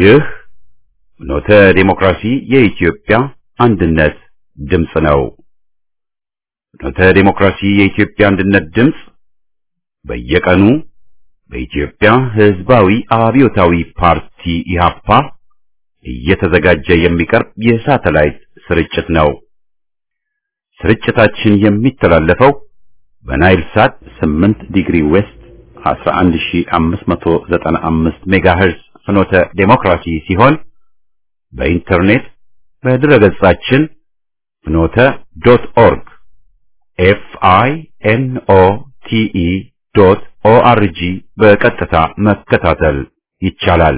ይህ ኖተ ዴሞክራሲ የኢትዮጵያ አንድነት ድምፅ ነው። ኖተ ዴሞክራሲ የኢትዮጵያ አንድነት ድምፅ በየቀኑ በኢትዮጵያ ሕዝባዊ አብዮታዊ ፓርቲ ኢህአፓ እየተዘጋጀ የሚቀርብ የሳተላይት ስርጭት ነው። ስርጭታችን የሚተላለፈው በናይል ሳት 8 ዲግሪ ዌስት 11595 ሜጋሄርዝ ፍኖተ ዴሞክራሲ ሲሆን በኢንተርኔት በድረገጻችን ፍኖተ ዶት ኦርግ ኤፍ አይ ኤን ኦ ቲ ኢ ዶት ኦ አር ጂ በቀጥታ መከታተል ይቻላል።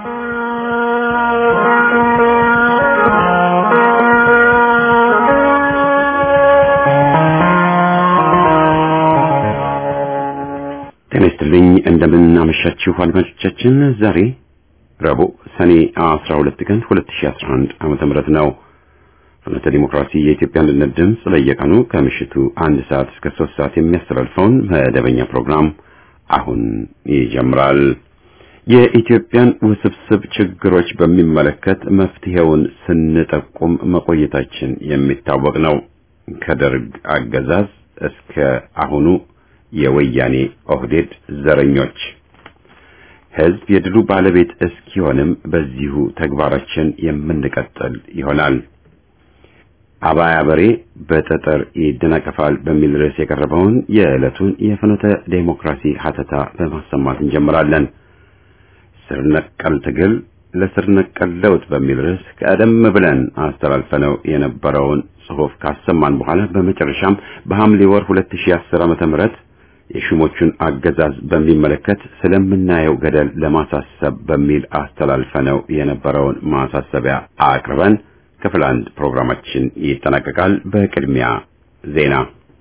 ጤና ይስጥልኝ እንደምን አመሻችሁ አድማጮቻችን። ዛሬ ረቡዕ ሰኔ 12 ቀን 2011 ዓመተ ምህረት ነው። ፍኖተ ዲሞክራሲ የኢትዮጵያ አንድነት ድምፅ በየቀኑ ከምሽቱ አንድ ሰዓት እስከ ሶስት ሰዓት የሚያስተላልፈውን መደበኛ ፕሮግራም አሁን ይጀምራል። የኢትዮጵያን ውስብስብ ችግሮች በሚመለከት መፍትሄውን ስንጠቁም መቆየታችን የሚታወቅ ነው። ከደርግ አገዛዝ እስከ አሁኑ የወያኔ ኦህዴድ ዘረኞች ህዝብ የድሉ ባለቤት እስኪሆንም በዚሁ ተግባራችን የምንቀጥል ይሆናል። አባያ በሬ በጠጠር ይደናቀፋል በሚል ርዕስ የቀረበውን የዕለቱን የፍኖተ ዴሞክራሲ ሀተታ በማሰማት እንጀምራለን። ስር ነቀል ትግል ለስር ነቀል ለውጥ በሚል ርዕስ ቀደም ብለን አስተላልፈነው የነበረውን ጽሑፍ ካሰማን በኋላ በመጨረሻም በሐምሌ ወር 2010 ዓመተ ምህረት የሹሞቹን አገዛዝ በሚመለከት ስለምናየው ገደል ለማሳሰብ በሚል አስተላልፈነው የነበረውን ማሳሰቢያ አቅርበን ክፍል አንድ ፕሮግራማችን ይጠናቀቃል። በቅድሚያ ዜና።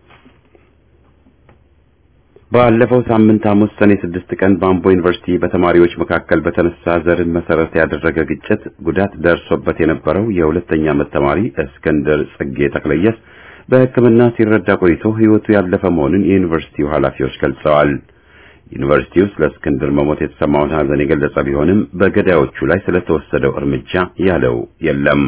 ባለፈው ሳምንት ሐሙስ ሰኔ ስድስት ቀን በአምቦ ዩኒቨርሲቲ በተማሪዎች መካከል በተነሳ ዘርን መሰረት ያደረገ ግጭት ጉዳት ደርሶበት የነበረው የሁለተኛ ዓመት ተማሪ እስክንድር ጽጌ ተክለየስ በሕክምና ሲረዳ ቆይቶ ሕይወቱ ያለፈ መሆኑን የዩኒቨርሲቲው ኃላፊዎች ገልጸዋል። ዩኒቨርሲቲው ስለ እስክንድር መሞት የተሰማውን ሐዘን የገለጸ ቢሆንም በገዳዮቹ ላይ ስለተወሰደው እርምጃ ያለው የለም።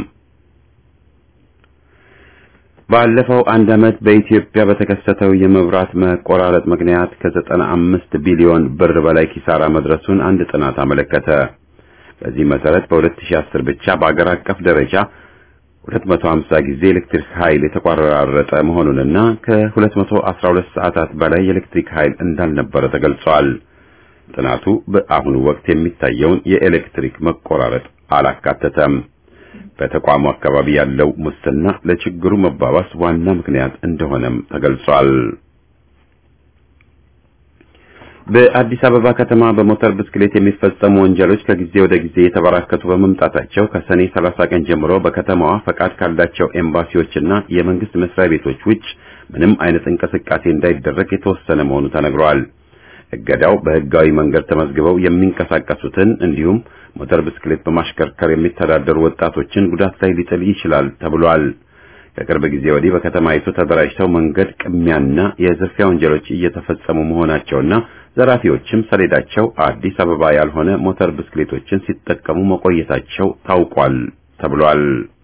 ባለፈው አንድ ዓመት በኢትዮጵያ በተከሰተው የመብራት መቆራረጥ ምክንያት ከዘጠና አምስት ቢሊዮን ብር በላይ ኪሳራ መድረሱን አንድ ጥናት አመለከተ። በዚህ መሰረት በ2010 ብቻ በአገር አቀፍ ደረጃ 250 ጊዜ ኤሌክትሪክ ኃይል የተቋረጠ መሆኑንና ከ212 ሰዓታት በላይ የኤሌክትሪክ ኃይል እንዳልነበረ ተገልጿል። ጥናቱ በአሁኑ ወቅት የሚታየውን የኤሌክትሪክ መቆራረጥ አላካተተም። በተቋሙ አካባቢ ያለው ሙስና ለችግሩ መባባስ ዋና ምክንያት እንደሆነም ተገልጿል። በአዲስ አበባ ከተማ በሞተር ብስክሌት የሚፈጸሙ ወንጀሎች ከጊዜ ወደ ጊዜ የተበራከቱ በመምጣታቸው ከሰኔ 30 ቀን ጀምሮ በከተማዋ ፈቃድ ካላቸው ኤምባሲዎችና የመንግስት መስሪያ ቤቶች ውጭ ምንም አይነት እንቅስቃሴ እንዳይደረግ የተወሰነ መሆኑ ተነግሯል። እገዳው በህጋዊ መንገድ ተመዝግበው የሚንቀሳቀሱትን እንዲሁም ሞተር ብስክሌት በማሽከርከር የሚተዳደሩ ወጣቶችን ጉዳት ላይ ሊጥል ይችላል ተብሏል። ከቅርብ ጊዜ ወዲህ በከተማይቱ ተደራጅተው መንገድ ቅሚያና የዝርፊያ ወንጀሎች እየተፈጸሙ መሆናቸውና ዘራፊዎችም ሰሌዳቸው አዲስ አበባ ያልሆነ ሞተር ብስክሌቶችን ሲጠቀሙ መቆየታቸው ታውቋል ተብሏል።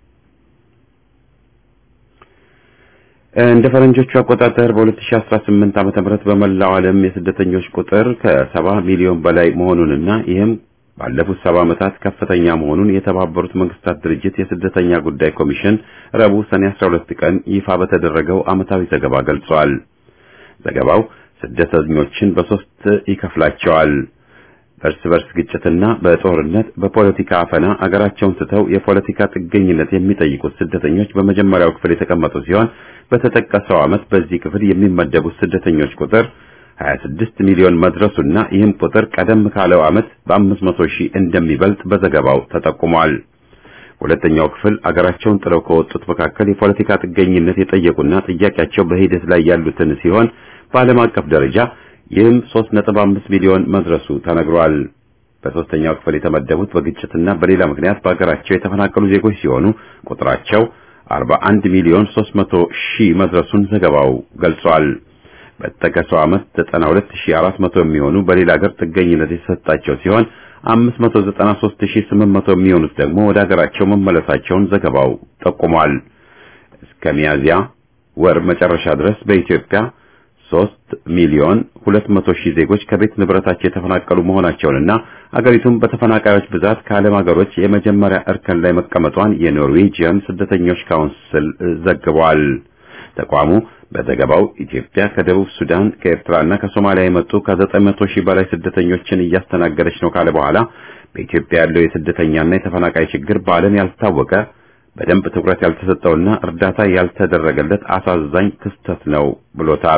እንደ ፈረንጆቹ አቆጣጠር በ2018 ዓመተ ምህረት በመላው ዓለም የስደተኞች ቁጥር ከሰባ ሚሊዮን በላይ መሆኑንና ይህም ባለፉት ሰባ ዓመታት ከፍተኛ መሆኑን የተባበሩት መንግስታት ድርጅት የስደተኛ ጉዳይ ኮሚሽን ረቡዕ ሰኔ 12 ቀን ይፋ በተደረገው ዓመታዊ ዘገባ ገልጿል። ዘገባው ስደተኞችን በሶስት ይከፍላቸዋል። በእርስ በርስ ግጭትና በጦርነት በፖለቲካ አፈና አገራቸውን ስተው የፖለቲካ ጥገኝነት የሚጠይቁት ስደተኞች በመጀመሪያው ክፍል የተቀመጡ ሲሆን በተጠቀሰው ዓመት በዚህ ክፍል የሚመደቡት ስደተኞች ቁጥር 26 ሚሊዮን መድረሱና ይህም ቁጥር ቀደም ካለው ዓመት በ500 ሺህ እንደሚበልጥ በዘገባው ተጠቁሟል። ሁለተኛው ክፍል አገራቸውን ጥለው ከወጡት መካከል የፖለቲካ ጥገኝነት የጠየቁና ጥያቄያቸው በሂደት ላይ ያሉትን ሲሆን በዓለም አቀፍ ደረጃ ይህም 3.5 ሚሊዮን መድረሱ ተነግሯል። በሶስተኛው ክፍል የተመደቡት በግጭትና በሌላ ምክንያት በአገራቸው የተፈናቀሉ ዜጎች ሲሆኑ ቁጥራቸው 41 ሚሊዮን 300 ሺህ መድረሱን ዘገባው ገልጿል። በተጠቀሰው ዓመት 92400 የሚሆኑ በሌላ ሀገር ጥገኝነት የተሰጣቸው ሲሆን 593800 የሚሆኑት ደግሞ ወደ ሀገራቸው መመለሳቸውን ዘገባው ጠቁሟል። እስከ ሚያዝያ ወር መጨረሻ ድረስ በኢትዮጵያ 3 ሚሊዮን 200 ሺህ ዜጎች ከቤት ንብረታቸው የተፈናቀሉ መሆናቸውንና አገሪቱም በተፈናቃዮች ብዛት ከዓለም ሀገሮች የመጀመሪያ እርከን ላይ መቀመጧን የኖርዌጂያን ስደተኞች ካውንስል ዘግቧል። ተቋሙ በዘገባው ኢትዮጵያ ከደቡብ ሱዳን፣ ከኤርትራና ከሶማሊያ የመጡ ከ900 ሺህ በላይ ስደተኞችን እያስተናገደች ነው ካለ በኋላ በኢትዮጵያ ያለው የስደተኛና የተፈናቃይ ችግር በዓለም ያልታወቀ በደንብ ትኩረት ያልተሰጠውና እርዳታ ያልተደረገለት አሳዛኝ ክስተት ነው ብሎታል።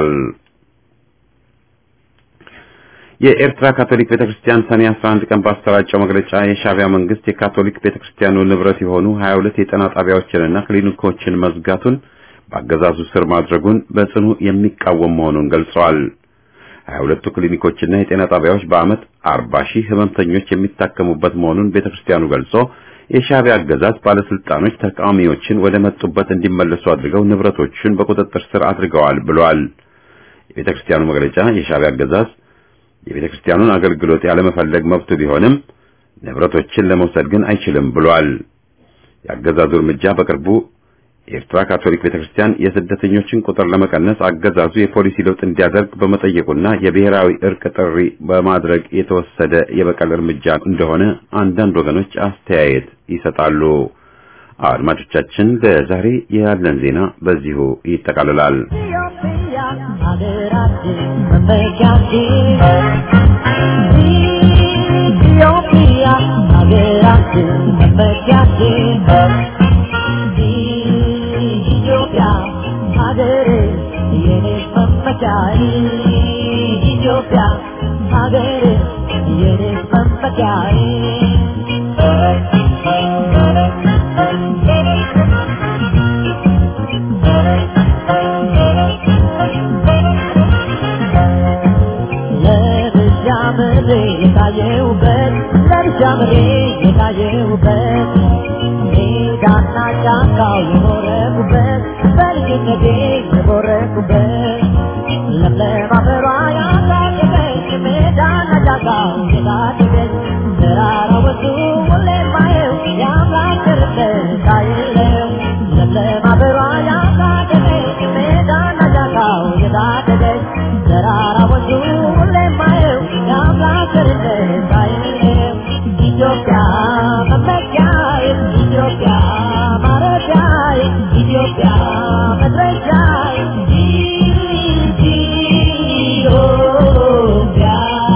የኤርትራ ካቶሊክ ቤተክርስቲያን ሰኔ 11 ቀን ባሰራጨው መግለጫ የሻዕቢያ መንግስት የካቶሊክ ቤተክርስቲያኑ ንብረት የሆኑ 22 የጤና ጣቢያዎችንና ክሊኒኮችን መዝጋቱን በአገዛዙ ስር ማድረጉን በጽኑ የሚቃወም መሆኑን ገልጸዋል። 22ቱ ክሊኒኮችና የጤና ጣቢያዎች በዓመት 40 ሺህ ህመምተኞች የሚታከሙበት መሆኑን ቤተክርስቲያኑ ገልጾ የሻዕቢያ አገዛዝ ባለስልጣኖች ተቃዋሚዎችን ወደ መጡበት እንዲመለሱ አድርገው ንብረቶቹን በቁጥጥር ስር አድርገዋል ብሏል። የቤተክርስቲያኑ መግለጫ የሻዕቢያ አገዛዝ የቤተክርስቲያኑን አገልግሎት ያለመፈለግ መብቱ ቢሆንም ንብረቶችን ለመውሰድ ግን አይችልም ብሏል። የአገዛዙ እርምጃ በቅርቡ የኤርትራ ካቶሊክ ቤተክርስቲያን የስደተኞችን ቁጥር ለመቀነስ አገዛዙ የፖሊሲ ለውጥ እንዲያደርግ በመጠየቁና የብሔራዊ እርቅ ጥሪ በማድረግ የተወሰደ የበቀል እርምጃ እንደሆነ አንዳንድ ወገኖች አስተያየት ይሰጣሉ። አድማጮቻችን፣ ለዛሬ ያለን ዜና በዚሁ ይጠቃልላል። ኢትዮጵያ ሀገራችን መመኪያችን ኢትዮጵያ ሀገሬ የኔ መመኪያዬ ኢትዮጵያ ሀገሬ የኔ መመኪያዬ ለብቻ ምድሬ የታየውበት ለብቻ ምድሬ የታየውበት ሜዳና ጫካው የኖረኩበት በልጅነቴ የቦረኩበት ለምለም አፈሯ ያሳደገች ሜዳና ጫካው የታደገች ተራራ ወጡ ሁሌ ማየው የአምላክ ቸርነት አይለው ለምለም አፈሯ ያሳደገች ሜዳና ጫካው የታደገች ተራራ ወጡ ሁሌ ማየው የአምላክ ቸርነት አይለው ኢትዮጵያ መመኪያዬ ኢትዮጵያ ማረፊያዬ ኢትዮጵያ መድረሻዬ ኢትዮጵያ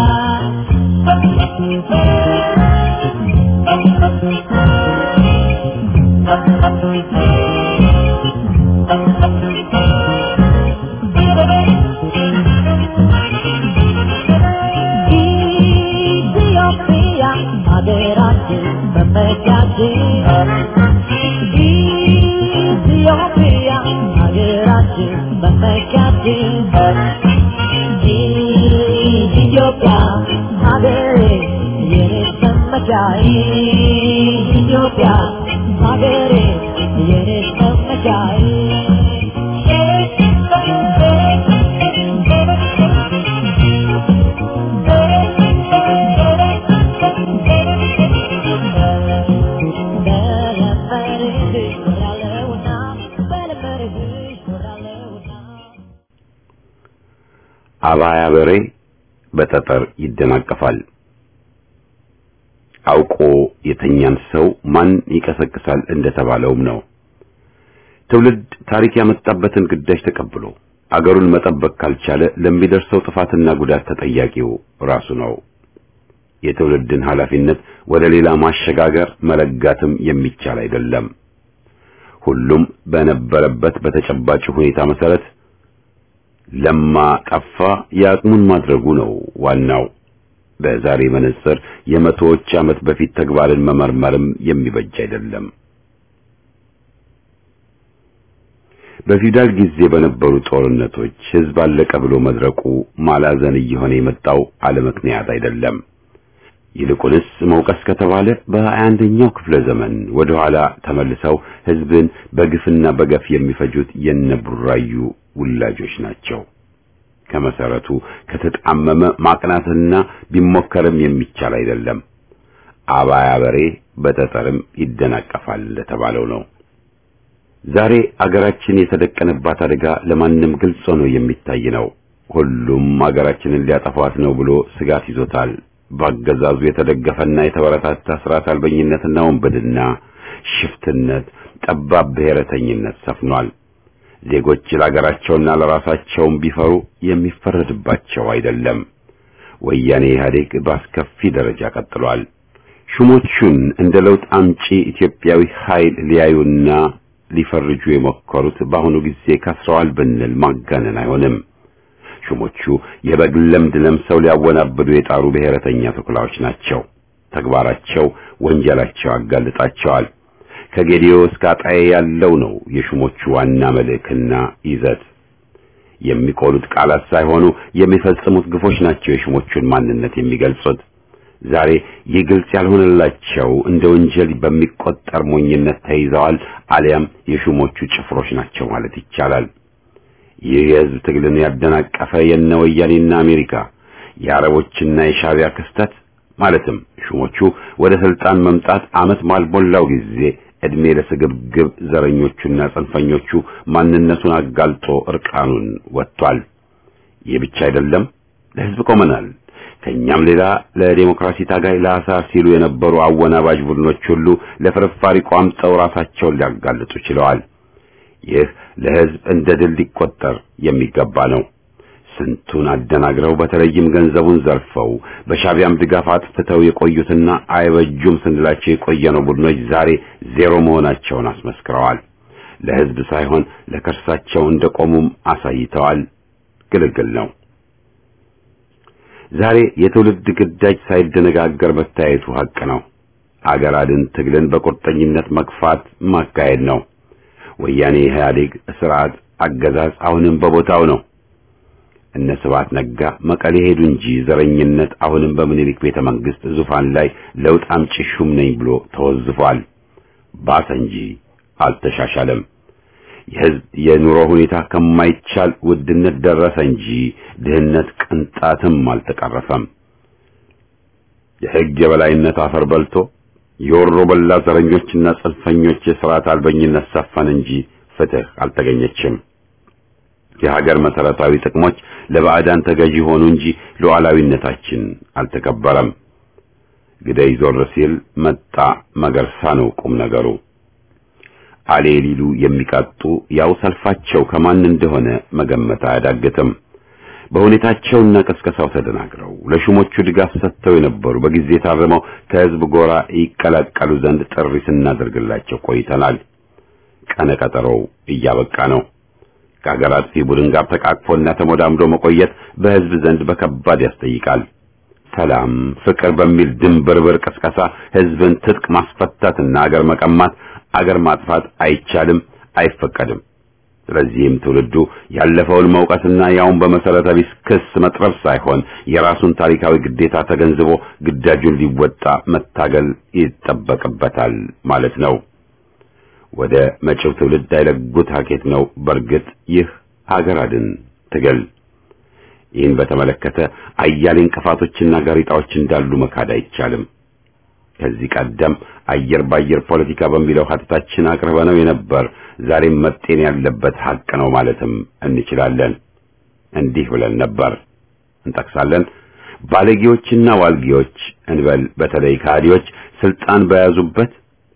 ኢትዮጵያ ሀገራችን መመኪያችን ኢትዮጵያ ሀገራችን መመኪያችን ኢትዮጵያ ሀገሬ የኔ መመኪያዬ ኢትዮጵያ ሀገሬ የኔ መመኪያዬ በለመድሽ ኖራለሁና በለመድሽ ኖራለሁና አባያ በሬ በጠጠር ይደናቀፋል። አውቆ የተኛን ሰው ማን ይቀሰቅሳል እንደተባለውም ነው። ትውልድ ታሪክ ያመጣበትን ግዳጅ ተቀብሎ አገሩን መጠበቅ ካልቻለ ለሚደርሰው ጥፋትና ጉዳት ተጠያቂው ራሱ ነው። የትውልድን ኃላፊነት ወደ ሌላ ማሸጋገር መለጋትም የሚቻል አይደለም። ሁሉም በነበረበት በተጨባጭ ሁኔታ መሰረት ለማ ጠፋ የአቅሙን ማድረጉ ነው ዋናው። በዛሬ መነጽር የመቶዎች ዓመት በፊት ተግባርን መመርመርም የሚበጅ አይደለም። በፊውዳል ጊዜ በነበሩ ጦርነቶች ሕዝብ አለቀ ብሎ መድረቁ ማላዘን እየሆነ የመጣው አለ ምክንያት አይደለም። ይልቁንስ መውቀስ ከተባለ በሀያ አንደኛው ክፍለ ዘመን ወደ ኋላ ተመልሰው ሕዝብን በግፍና በገፍ የሚፈጁት የነቡራዩ ውላጆች ናቸው። ከመሰረቱ ከተጣመመ ማቅናትና ቢሞከርም የሚቻል አይደለም። አባያ በሬ በጠጠርም ይደናቀፋል እንደተባለው ነው። ዛሬ አገራችን የተደቀነባት አደጋ ለማንም ግልጽ ሆኖ የሚታይ ነው። ሁሉም አገራችንን ሊያጠፋት ነው ብሎ ስጋት ይዞታል። በአገዛዙ የተደገፈና የተበረታታ ስርዓት አልበኝነትና ወንበድና፣ ሽፍትነት፣ ጠባብ ብሔረተኝነት ሰፍኗል። ዜጎች ለአገራቸውና ለራሳቸውም ቢፈሩ የሚፈረድባቸው አይደለም። ወያኔ ኢህአዴግ በአስከፊ ደረጃ ቀጥሏል። ሹሞቹን እንደ ለውጥ አምጪ ኢትዮጵያዊ ኃይል ሊያዩና ሊፈርጁ የሞከሩት በአሁኑ ጊዜ ከስረዋል ብንል ማጋነን አይሆንም። ሹሞቹ የበግ ለምድ ለምሰው ሊያወናብዱ የጣሩ ብሔረተኛ ተኩላዎች ናቸው። ተግባራቸው ወንጀላቸው ያጋልጣቸዋል። ከጌዲዮ እስከ አጣዬ ያለው ነው የሹሞቹ ዋና መልእክና ይዘት። የሚቆሉት ቃላት ሳይሆኑ የሚፈጽሙት ግፎች ናቸው የሹሞቹን ማንነት የሚገልጹት። ዛሬ ይህ ግልጽ ያልሆነላቸው እንደ ወንጀል በሚቆጠር ሞኝነት ተይዘዋል፣ አሊያም የሹሞቹ ጭፍሮች ናቸው ማለት ይቻላል። ይህ የሕዝብ ትግልን ያደናቀፈ የነ ወያኔና አሜሪካ የአረቦችና የሻቢያ ክስተት ማለትም ሹሞቹ ወደ ስልጣን መምጣት ዓመት ባልሞላው ጊዜ ዕድሜ ለስግብግብ ዘረኞቹና ጽንፈኞቹ ማንነቱን አጋልጦ እርቃኑን ወጥቷል። ይህ ብቻ አይደለም፣ ለሕዝብ ቆመናል ከኛም ሌላ ለዴሞክራሲ ታጋይ ለአሳር ሲሉ የነበሩ አወናባጅ ቡድኖች ሁሉ ለፍርፋሪ ቋምጠው ራሳቸውን ሊያጋልጡ ችለዋል። ይህ ለሕዝብ እንደ ድል ሊቆጠር የሚገባ ነው። ስንቱን አደናግረው በተለይም ገንዘቡን ዘርፈው በሻቢያም ድጋፍ አጥፍተው የቆዩትና አይበጁም ስንላቸው የቆየነው ቡድኖች ዛሬ ዜሮ መሆናቸውን አስመስክረዋል። ለሕዝብ ሳይሆን ለከርሳቸው እንደቆሙም አሳይተዋል። ግልግል ነው። ዛሬ የትውልድ ግዳጅ ሳይደነጋገር መታየቱ ሐቅ ነው። አገር አድን ትግልን በቁርጠኝነት መግፋት ማካሄድ ነው። ወያኔ ኢህአዴግ ስርዓት አገዛዝ አሁንም በቦታው ነው። እነ ስብሐት ነጋ መቀሌ ሄዱ እንጂ ዘረኝነት አሁንም በምኒልክ ቤተ መንግስት ዙፋን ላይ ለውጥ አምጪ ሹም ነኝ ብሎ ተወዝፏል። ባሰ እንጂ አልተሻሻለም። የህዝብ የኑሮ ሁኔታ ከማይቻል ውድነት ደረሰ እንጂ ድህነት ቅንጣትም አልተቀረፈም። የህግ የበላይነት አፈር በልቶ የወሮ በላ ዘረኞችና ጽንፈኞች የሥርዓት አልበኝነት ሰፈን እንጂ ፍትህ አልተገኘችም። የሀገር መሰረታዊ ጥቅሞች ለባዕዳን ተገዢ ሆኑ እንጂ ሉዓላዊነታችን አልተከበረም። ግደይ ዞር ሲል መጣ መገርሳ ነው ቁም ነገሩ። አሌ ሊሉ የሚቃጡ ያው ሰልፋቸው ከማን እንደሆነ መገመት አያዳግትም። በሁኔታቸውና ቀስቀሳው ተደናግረው ለሹሞቹ ድጋፍ ሰጥተው የነበሩ በጊዜ ታርመው ከህዝብ ጎራ ይቀላቀሉ ዘንድ ጥሪ ስናደርግላቸው ቆይተናል። ቀነ ቀጠሮው እያበቃ ነው። ከሀገር አጥፊ ቡድን ጋር ተቃቅፎና ተሞዳምዶ መቆየት በህዝብ ዘንድ በከባድ ያስጠይቃል። ሰላም፣ ፍቅር በሚል ድንብርብር ቅስቀሳ ህዝብን ትጥቅ ማስፈታትና አገር መቀማት አገር ማጥፋት አይቻልም፣ አይፈቀድም። ስለዚህም ትውልዱ ያለፈውን መውቀስና ያውን በመሰረተ ቢስ ክስ መጥረብ ሳይሆን የራሱን ታሪካዊ ግዴታ ተገንዝቦ ግዳጁን ሊወጣ መታገል ይጠበቅበታል ማለት ነው። ወደ መጪው ትውልድ አይለጉት ሀኬት ነው። በእርግጥ ይህ ሀገር አድን ትግል ይህን በተመለከተ አያሌ እንቅፋቶችና ጋሬጣዎች እንዳሉ መካድ አይቻልም። ከዚህ ቀደም አየር ባየር ፖለቲካ በሚለው ሀተታችን አቅርበነው የነበር ዛሬም መጤን ያለበት ሀቅ ነው ማለትም እንችላለን። እንዲህ ብለን ነበር እንጠቅሳለን። ባለጌዎችና ዋልጌዎች እንበል በተለይ ከሃዲዎች ስልጣን በያዙበት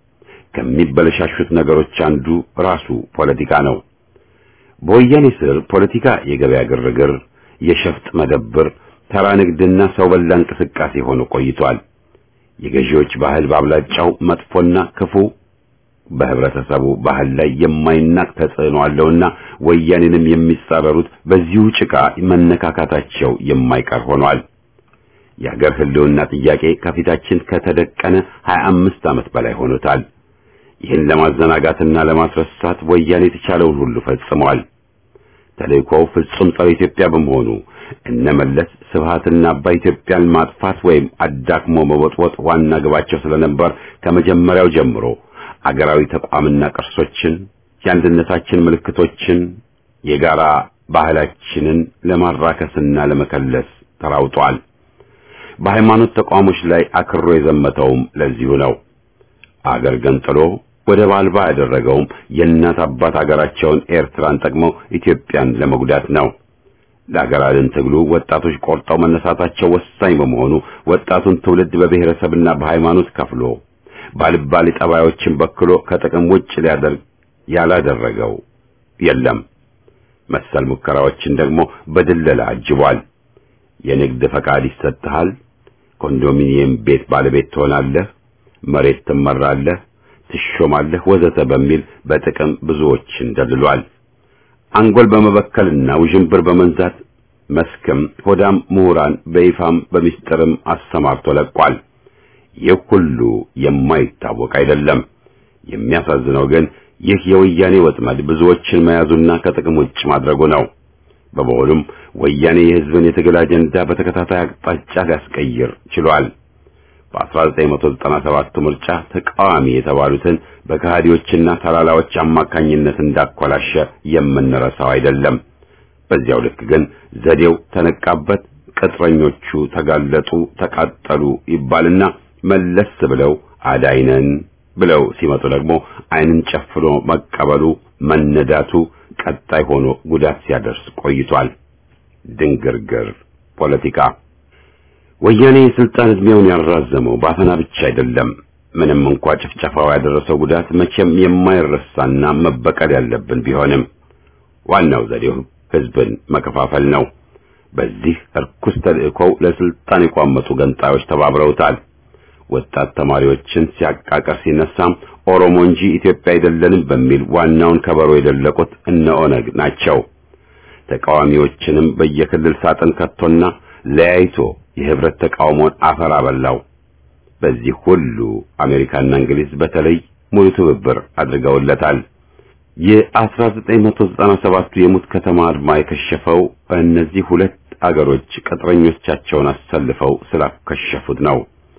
ከሚበለሻሹት ነገሮች አንዱ ራሱ ፖለቲካ ነው። በወያኔ ስር ፖለቲካ የገበያ ግርግር፣ የሸፍጥ መደብር፣ ተራ ንግድና ሰው በላ እንቅስቃሴ ሆኖ ቆይቷል። የገዢዎች ባህል ባብላጫው መጥፎና ክፉ በህብረተሰቡ ባህል ላይ የማይናቅ ተጽዕኖ አለውና ወያኔንም የሚጻረሩት በዚሁ ጭቃ መነካካታቸው የማይቀር ሆኗል። የሀገር ህልውና ጥያቄ ከፊታችን ከተደቀነ 25 ዓመት በላይ ሆኖታል። ይህን ለማዘናጋትና ለማስረሳት ወያኔ የተቻለውን ሁሉ ፈጽሟል። ተልእኮው ፍጹም ጸረ ኢትዮጵያ በመሆኑ እነመለስ ስብሃትና አባይ ኢትዮጵያን ማጥፋት ወይም አዳክሞ መወጥወጥ ዋና ግባቸው ስለነበር ከመጀመሪያው ጀምሮ አገራዊ ተቋምና ቅርሶችን፣ የአንድነታችን ምልክቶችን፣ የጋራ ባህላችንን ለማራከስና ለመከለስ ተራውጧል። በሃይማኖት ተቋሞች ላይ አክሮ የዘመተውም ለዚሁ ነው። አገር ገንጥሎ ወደብ አልባ ያደረገውም የእናት አባት አገራቸውን ኤርትራን ጠቅመው ኢትዮጵያን ለመጉዳት ነው። ለአገር አድን ትግሉ ወጣቶች ቆርጠው መነሳታቸው ወሳኝ በመሆኑ ወጣቱን ትውልድ በብሔረሰብና በሃይማኖት ከፍሎ ባልባሌ ጠባዮችን በክሎ ከጥቅም ውጭ ሊያደርግ ያላደረገው የለም። መሰል ሙከራዎችን ደግሞ በድለላ አጅቧል። የንግድ ፈቃድ ይሰጥሃል፣ ኮንዶሚኒየም ቤት ባለቤት ትሆናለህ፣ መሬት ትመራለህ፣ ትሾማለህ፣ ወዘተ በሚል በጥቅም ብዙዎችን ደልሏል። አንጎል በመበከልና ውዥንብር በመንዛት መስክም ሆዳም ምሁራን በይፋም በሚስጥርም አሰማርቶ ለቋል። ይህ ሁሉ የማይታወቅ አይደለም። የሚያሳዝነው ግን ይህ የወያኔ ወጥመድ ብዙዎችን መያዙና ከጥቅም ውጭ ማድረጉ ነው። በመሆኑም ወያኔ የሕዝብን የትግል አጀንዳ በተከታታይ አቅጣጫ ሊያስቀይር ችሏል። በ1997 ምርጫ ተቃዋሚ የተባሉትን በከሃዲዎችና ተላላዎች አማካኝነት እንዳኮላሸ የምንረሳው አይደለም። በዚያው ልክ ግን ዘዴው ተነቃበት፣ ቅጥረኞቹ ተጋለጡ፣ ተቃጠሉ ይባልና መለስ ብለው አዳይነን ብለው ሲመጡ ደግሞ ዓይንን ጨፍኖ መቀበሉ መነዳቱ ቀጣይ ሆኖ ጉዳት ሲያደርስ ቆይቷል። ድንግርግር ፖለቲካ ወያኔ የስልጣን ዕድሜውን ያራዘመው በአፈና ብቻ አይደለም። ምንም እንኳ ጭፍጨፋው ያደረሰው ጉዳት መቼም የማይረሳና መበቀል ያለብን ቢሆንም ዋናው ዘዴው ሕዝብን መከፋፈል ነው። በዚህ እርኩስ ተልእኮው ለስልጣን የቋመጡ ገንጣዮች ተባብረውታል። ወጣት ተማሪዎችን ሲያቃቀር ሲነሳም ኦሮሞ እንጂ ኢትዮጵያ አይደለንም በሚል ዋናውን ከበሮ የደለቁት እነ ኦነግ ናቸው። ተቃዋሚዎችንም በየክልል ሳጥን ከቶና ለያይቶ የህብረት ተቃውሞን አፈር አበላው። በዚህ ሁሉ አሜሪካና እንግሊዝ በተለይ ሙሉ ትብብር አድርገውለታል። የ1997ቱ የሙት ከተማ አድማ የከሸፈው እነዚህ ሁለት አገሮች ቅጥረኞቻቸውን አሰልፈው ስላከሸፉት ነው።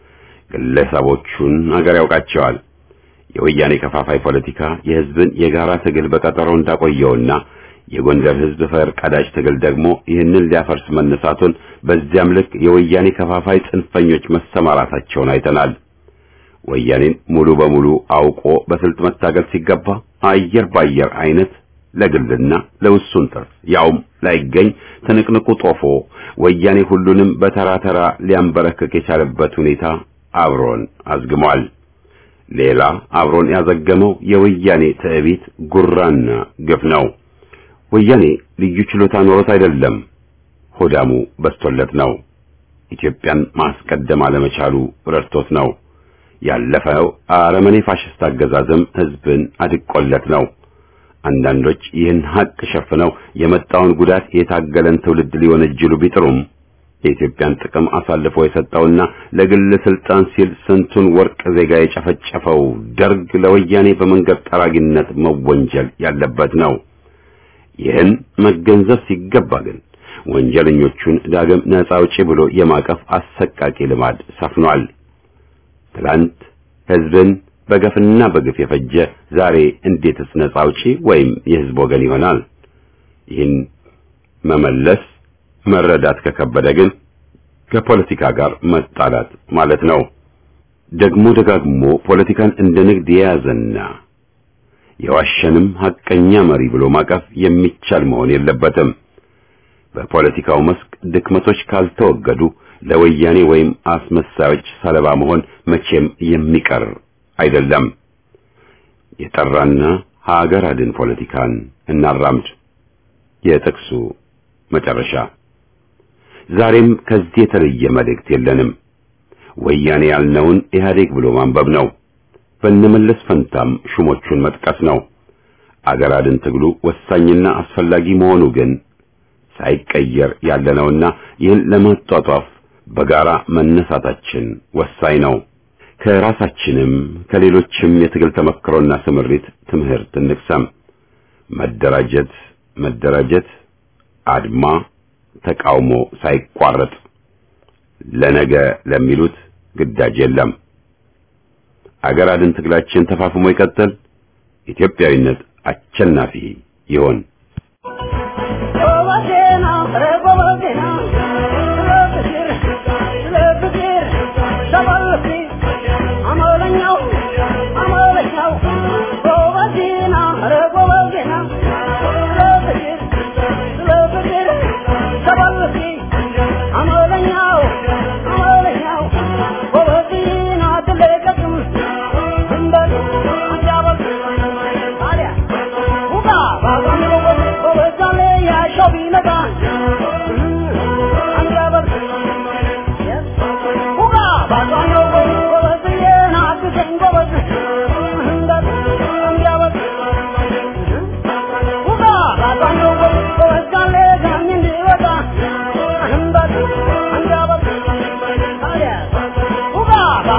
ግለሰቦቹን አገር ያውቃቸዋል። የወያኔ ከፋፋይ ፖለቲካ የህዝብን የጋራ ትግል በቀጠሮ እንዳቆየውና የጎንደር ህዝብ ፈር ቀዳጅ ትግል ደግሞ ይህንን ሊያፈርስ መነሳቱን በዚያም ልክ የወያኔ ከፋፋይ ጽንፈኞች መሰማራታቸውን አይተናል። ወያኔን ሙሉ በሙሉ አውቆ በስልት መታገል ሲገባ አየር ባየር አይነት ለግልና ለውሱን ትርፍ ያውም ላይገኝ ትንቅንቁ ጦፎ ወያኔ ሁሉንም በተራ ተራ ሊያንበረክክ የቻለበት ሁኔታ አብሮን አዝግሟል። ሌላ አብሮን ያዘገመው የወያኔ ትዕቢት ጉራና ግፍ ነው። ወያኔ ልዩ ችሎታ ኖሮት አይደለም፣ ሆዳሙ በስቶለት ነው። ኢትዮጵያን ማስቀደም አለመቻሉ ረድቶት ነው። ያለፈው አረመኔ ፋሽስት አገዛዝም ህዝብን አድቆለት ነው። አንዳንዶች ይህን ሀቅ ሸፍነው የመጣውን ጉዳት የታገለን ትውልድ ሊወነጅሉ ቢጥሩም የኢትዮጵያን ጥቅም አሳልፎ የሰጠውና ለግል ስልጣን ሲል ስንቱን ወርቅ ዜጋ የጨፈጨፈው ደርግ ለወያኔ በመንገድ ጠራጊነት መወንጀል ያለበት ነው። ይህን መገንዘብ ሲገባ ግን ወንጀለኞቹን ዳግም ነፃ አውጪ ብሎ የማቀፍ አሰቃቂ ልማድ ሰፍኗል። ትላንት ህዝብን በገፍና በግፍ የፈጀ ዛሬ እንዴትስ ነፃ አውጪ ወይም የህዝብ ወገን ይሆናል? ይህን መመለስ መረዳት ከከበደ ግን ከፖለቲካ ጋር መጣላት ማለት ነው። ደግሞ ደጋግሞ ፖለቲካን እንደ ንግድ የያዘና የዋሸንም ሐቀኛ መሪ ብሎ ማቀፍ የሚቻል መሆን የለበትም። በፖለቲካው መስክ ድክመቶች ካልተወገዱ ለወያኔ ወይም አስመሳዮች ሰለባ መሆን መቼም የሚቀር አይደለም። የጠራና ሀገር አድን ፖለቲካን እናራምድ። የጥቅሱ መጨረሻ ዛሬም ከዚህ የተለየ መልእክት የለንም። ወያኔ ያልነውን ኢህአዴግ ብሎ ማንበብ ነው። በነመለስ ፈንታም ሹሞቹን መጥቀስ ነው። አገር አድን ትግሉ ወሳኝና አስፈላጊ መሆኑ ግን ሳይቀየር ያለነውና ይህን ለማጧጧፍ በጋራ መነሳታችን ወሳኝ ነው። ከራሳችንም ከሌሎችም የትግል ተመክሮና ስምሪት ትምህርት እንቅሰም። መደራጀት መደራጀት፣ አድማ ተቃውሞ ሳይቋረጥ ለነገ ለሚሉት ግዳጅ የለም። አገር አድን ትግላችን ተፋፍሞ ይቀጥል። ኢትዮጵያዊነት አሸናፊ ይሆን። ጎበዜና ኧረ ጎበዜና ስለ ፍቅር ስለ ፍቅር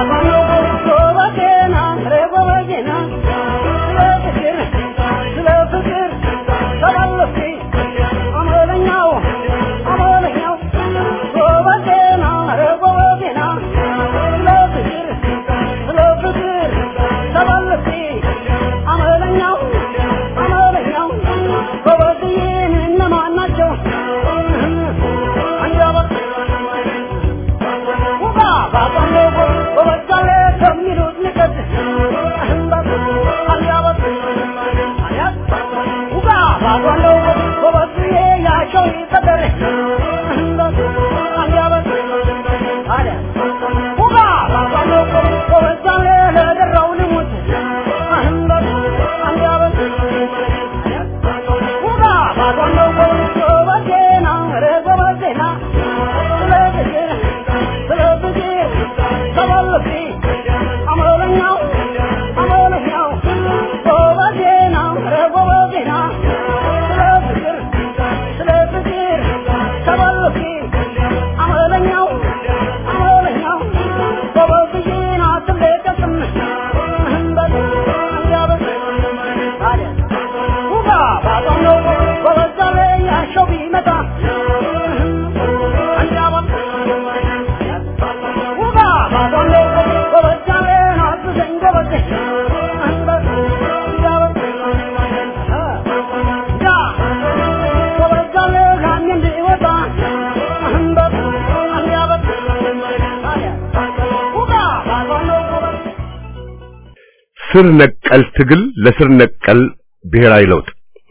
ስር ነቀል ትግል ለስር ነቀል ብሔራዊ ለውጥ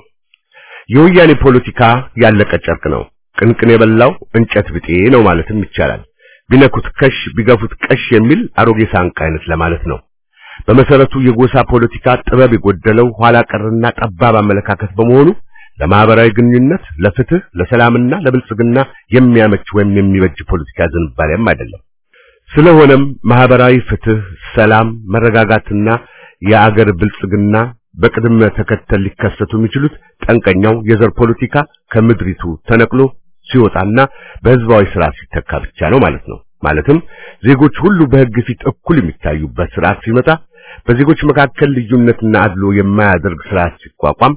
የወያኔ ፖለቲካ ያለቀ ጨርቅ ነው። ቅንቅን የበላው እንጨት ብጤ ነው ማለትም ይቻላል። ቢነኩት ከሽ ቢገፉት ቀሽ የሚል አሮጌ ሳንቃ አይነት ለማለት ነው። በመሰረቱ የጎሳ ፖለቲካ ጥበብ የጎደለው ኋላ ቀርና ጠባብ አመለካከት በመሆኑ ለማህበራዊ ግንኙነት፣ ለፍትህ፣ ለሰላምና ለብልጽግና የሚያመች ወይም የሚበጅ ፖለቲካ ዝንባሌም አይደለም። ስለሆነም ማህበራዊ ፍትህ፣ ሰላም፣ መረጋጋትና የአገር ብልጽግና በቅድመ ተከተል ሊከሰቱ የሚችሉት ጠንቀኛው የዘር ፖለቲካ ከምድሪቱ ተነቅሎ ሲወጣና በህዝባዊ ስርዓት ሲተካ ብቻ ነው ማለት ነው። ማለትም ዜጎች ሁሉ በህግ ፊት እኩል የሚታዩበት ስርዓት ሲመጣ፣ በዜጎች መካከል ልዩነትና አድሎ የማያደርግ ስርዓት ሲቋቋም፣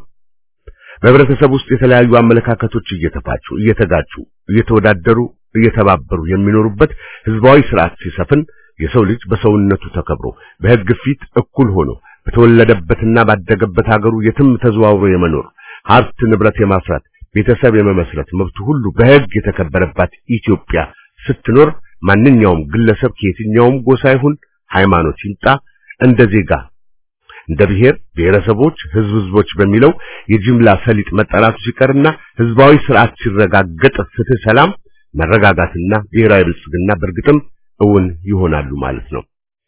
በህብረተሰብ ውስጥ የተለያዩ አመለካከቶች እየተፋጩ፣ እየተጋጩ፣ እየተወዳደሩ፣ እየተባበሩ የሚኖሩበት ህዝባዊ ስርዓት ሲሰፍን የሰው ልጅ በሰውነቱ ተከብሮ በህግ ፊት እኩል ሆኖ በተወለደበትና ባደገበት ሀገሩ የትም ተዘዋውሮ የመኖር ሀብት ንብረት የማፍራት ቤተሰብ የመመስረት መብቱ ሁሉ በህግ የተከበረባት ኢትዮጵያ ስትኖር ማንኛውም ግለሰብ ከየትኛውም ጎሳ ይሁን ሃይማኖት ይምጣ እንደ ዜጋ እንደ ብሔር ብሔረሰቦች፣ ህዝብ ህዝቦች በሚለው የጅምላ ሰሊጥ መጠራቱ ሲቀርና ህዝባዊ ስርዓት ሲረጋገጥ ፍትህ፣ ሰላም፣ መረጋጋትና ብሔራዊ ብልጽግና በእርግጥም እውን ይሆናሉ ማለት ነው።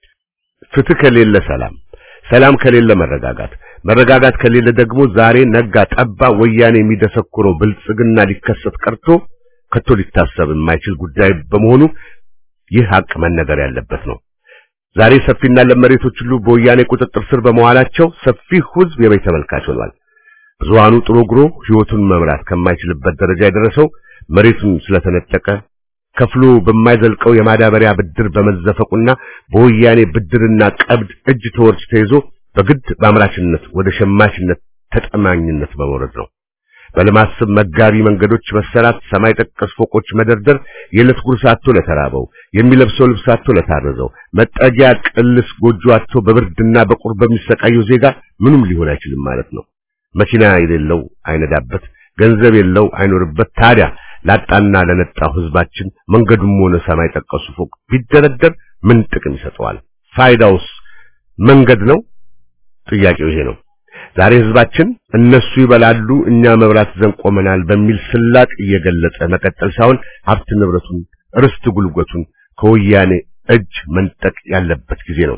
ፍትህ ከሌለ ሰላም፣ ሰላም ከሌለ መረጋጋት፣ መረጋጋት ከሌለ ደግሞ ዛሬ ነጋ ጠባ ወያኔ የሚደሰኩረው ብልጽግና ሊከሰት ቀርቶ ከቶ ሊታሰብ የማይችል ጉዳይ በመሆኑ ይህ ሀቅ መነገር ያለበት ነው። ዛሬ ሰፊና ለም መሬቶች ሁሉ በወያኔ ቁጥጥር ስር በመዋላቸው ሰፊ ህዝብ የበይ ተመልካች ሆኗል። ብዙሃኑ ጥሮ ግሮ ህይወቱን መምራት ከማይችልበት ደረጃ የደረሰው መሬቱን ስለተነጠቀ ከፍሎ በማይዘልቀው የማዳበሪያ ብድር በመዘፈቁና በወያኔ ብድርና ቀብድ እጅ ተወርች ተይዞ በግድ በአምራችነት ወደ ሸማችነት ተጠማኝነት በመውረድ ነው። በልማት ስም መጋቢ መንገዶች መሰራት፣ ሰማይ ጠቀስ ፎቆች መደርደር፣ የዕለት ጉርስ አጥቶ ለተራበው፣ የሚለብሰው ልብስ አጥቶ ለታረዘው፣ መጠጊያ ቅልስ ጎጆ አጥቶ በብርድና በቁር በሚሰቃየው ዜጋ ምንም ሊሆን አይችልም ማለት ነው። መኪና የሌለው አይነዳበት፣ ገንዘብ የለው አይኖርበት። ታዲያ ላጣና ለነጣው ህዝባችን መንገዱም ሆነ ሰማይ ጠቀሱ ፎቅ ቢደረደር ምን ጥቅም ይሰጠዋል? ፋይዳውስ መንገድ ነው? ጥያቄው ይሄ ነው። ዛሬ ህዝባችን እነሱ ይበላሉ እኛ መብራት ዘንድ ቆመናል በሚል ስላቅ እየገለጸ መቀጠል ሳይሆን ሀብት ንብረቱን፣ ርስት ጉልበቱን ከወያኔ እጅ መንጠቅ ያለበት ጊዜ ነው።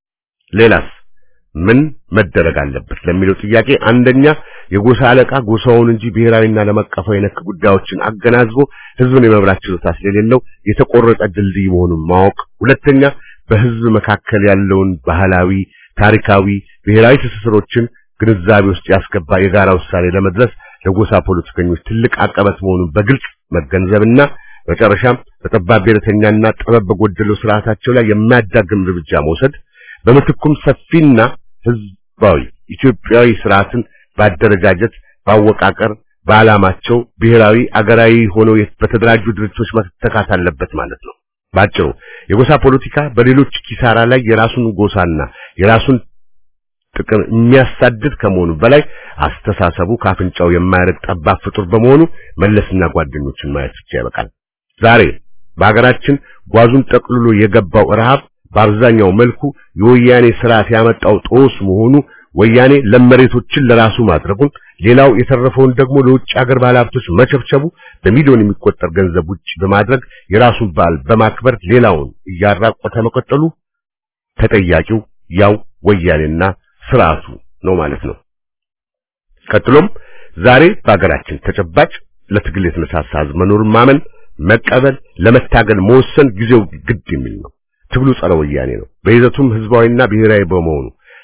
ሌላስ ምን መደረግ አለበት ለሚለው ጥያቄ አንደኛ የጎሳ አለቃ ጎሳውን እንጂ ብሔራዊና ዓለም አቀፋዊ ነክ ጉዳዮችን አገናዝቦ ህዝብን የመብራት ችሎታ ስለሌለው የተቆረጠ ድልድይ መሆኑን ማወቅ፣ ሁለተኛ በህዝብ መካከል ያለውን ባህላዊ፣ ታሪካዊ፣ ብሔራዊ ትስስሮችን ግንዛቤ ውስጥ ያስገባ የጋራ ውሳኔ ለመድረስ ለጎሳ ፖለቲከኞች ትልቅ አቀበት መሆኑን በግልጽ መገንዘብና መጨረሻም በጠባብ ብሔረተኛና ጥበብ በጎደለው ስርዓታቸው ላይ የሚያዳግም እርምጃ መውሰድ በምትኩም ሰፊና ህዝባዊ ኢትዮጵያዊ ስርዓትን ባደረጃጀት፣ ባወቃቀር፣ በዓላማቸው ብሔራዊ አገራዊ ሆነው በተደራጁ ድርጅቶች መተካት አለበት ማለት ነው። ባጭሩ የጎሳ ፖለቲካ በሌሎች ኪሳራ ላይ የራሱን ጎሳና የራሱን ጥቅም የሚያሳድድ ከመሆኑ በላይ አስተሳሰቡ ካፍንጫው የማያረግ ጠባብ ፍጡር በመሆኑ መለስና ጓደኞችን ማየት ብቻ ይበቃል። ዛሬ በሀገራችን ጓዙን ጠቅልሎ የገባው ረሃብ በአብዛኛው መልኩ የወያኔ ስርዓት ያመጣው ጦስ መሆኑ ወያኔ ለመሬቶችን ለራሱ ማድረጉን ሌላው የተረፈውን ደግሞ ለውጭ ሀገር ባለሀብቶች መቸብቸቡ በሚሊዮን የሚቆጠር ገንዘብ ውጭ በማድረግ የራሱን በዓል በማክበር ሌላውን እያራቆተ መቀጠሉ ተጠያቂው ያው ወያኔና ስርዓቱ ነው ማለት ነው። ቀጥሎም ዛሬ በሀገራችን ተጨባጭ ለትግል የተነሳሳ ህዝብ መኖሩን ማመን፣ መቀበል፣ ለመታገል መወሰን ጊዜው ግድ የሚል ነው። ትግሉ ጸረ ወያኔ ነው። በይዘቱም ህዝባዊና ብሔራዊ በመሆኑ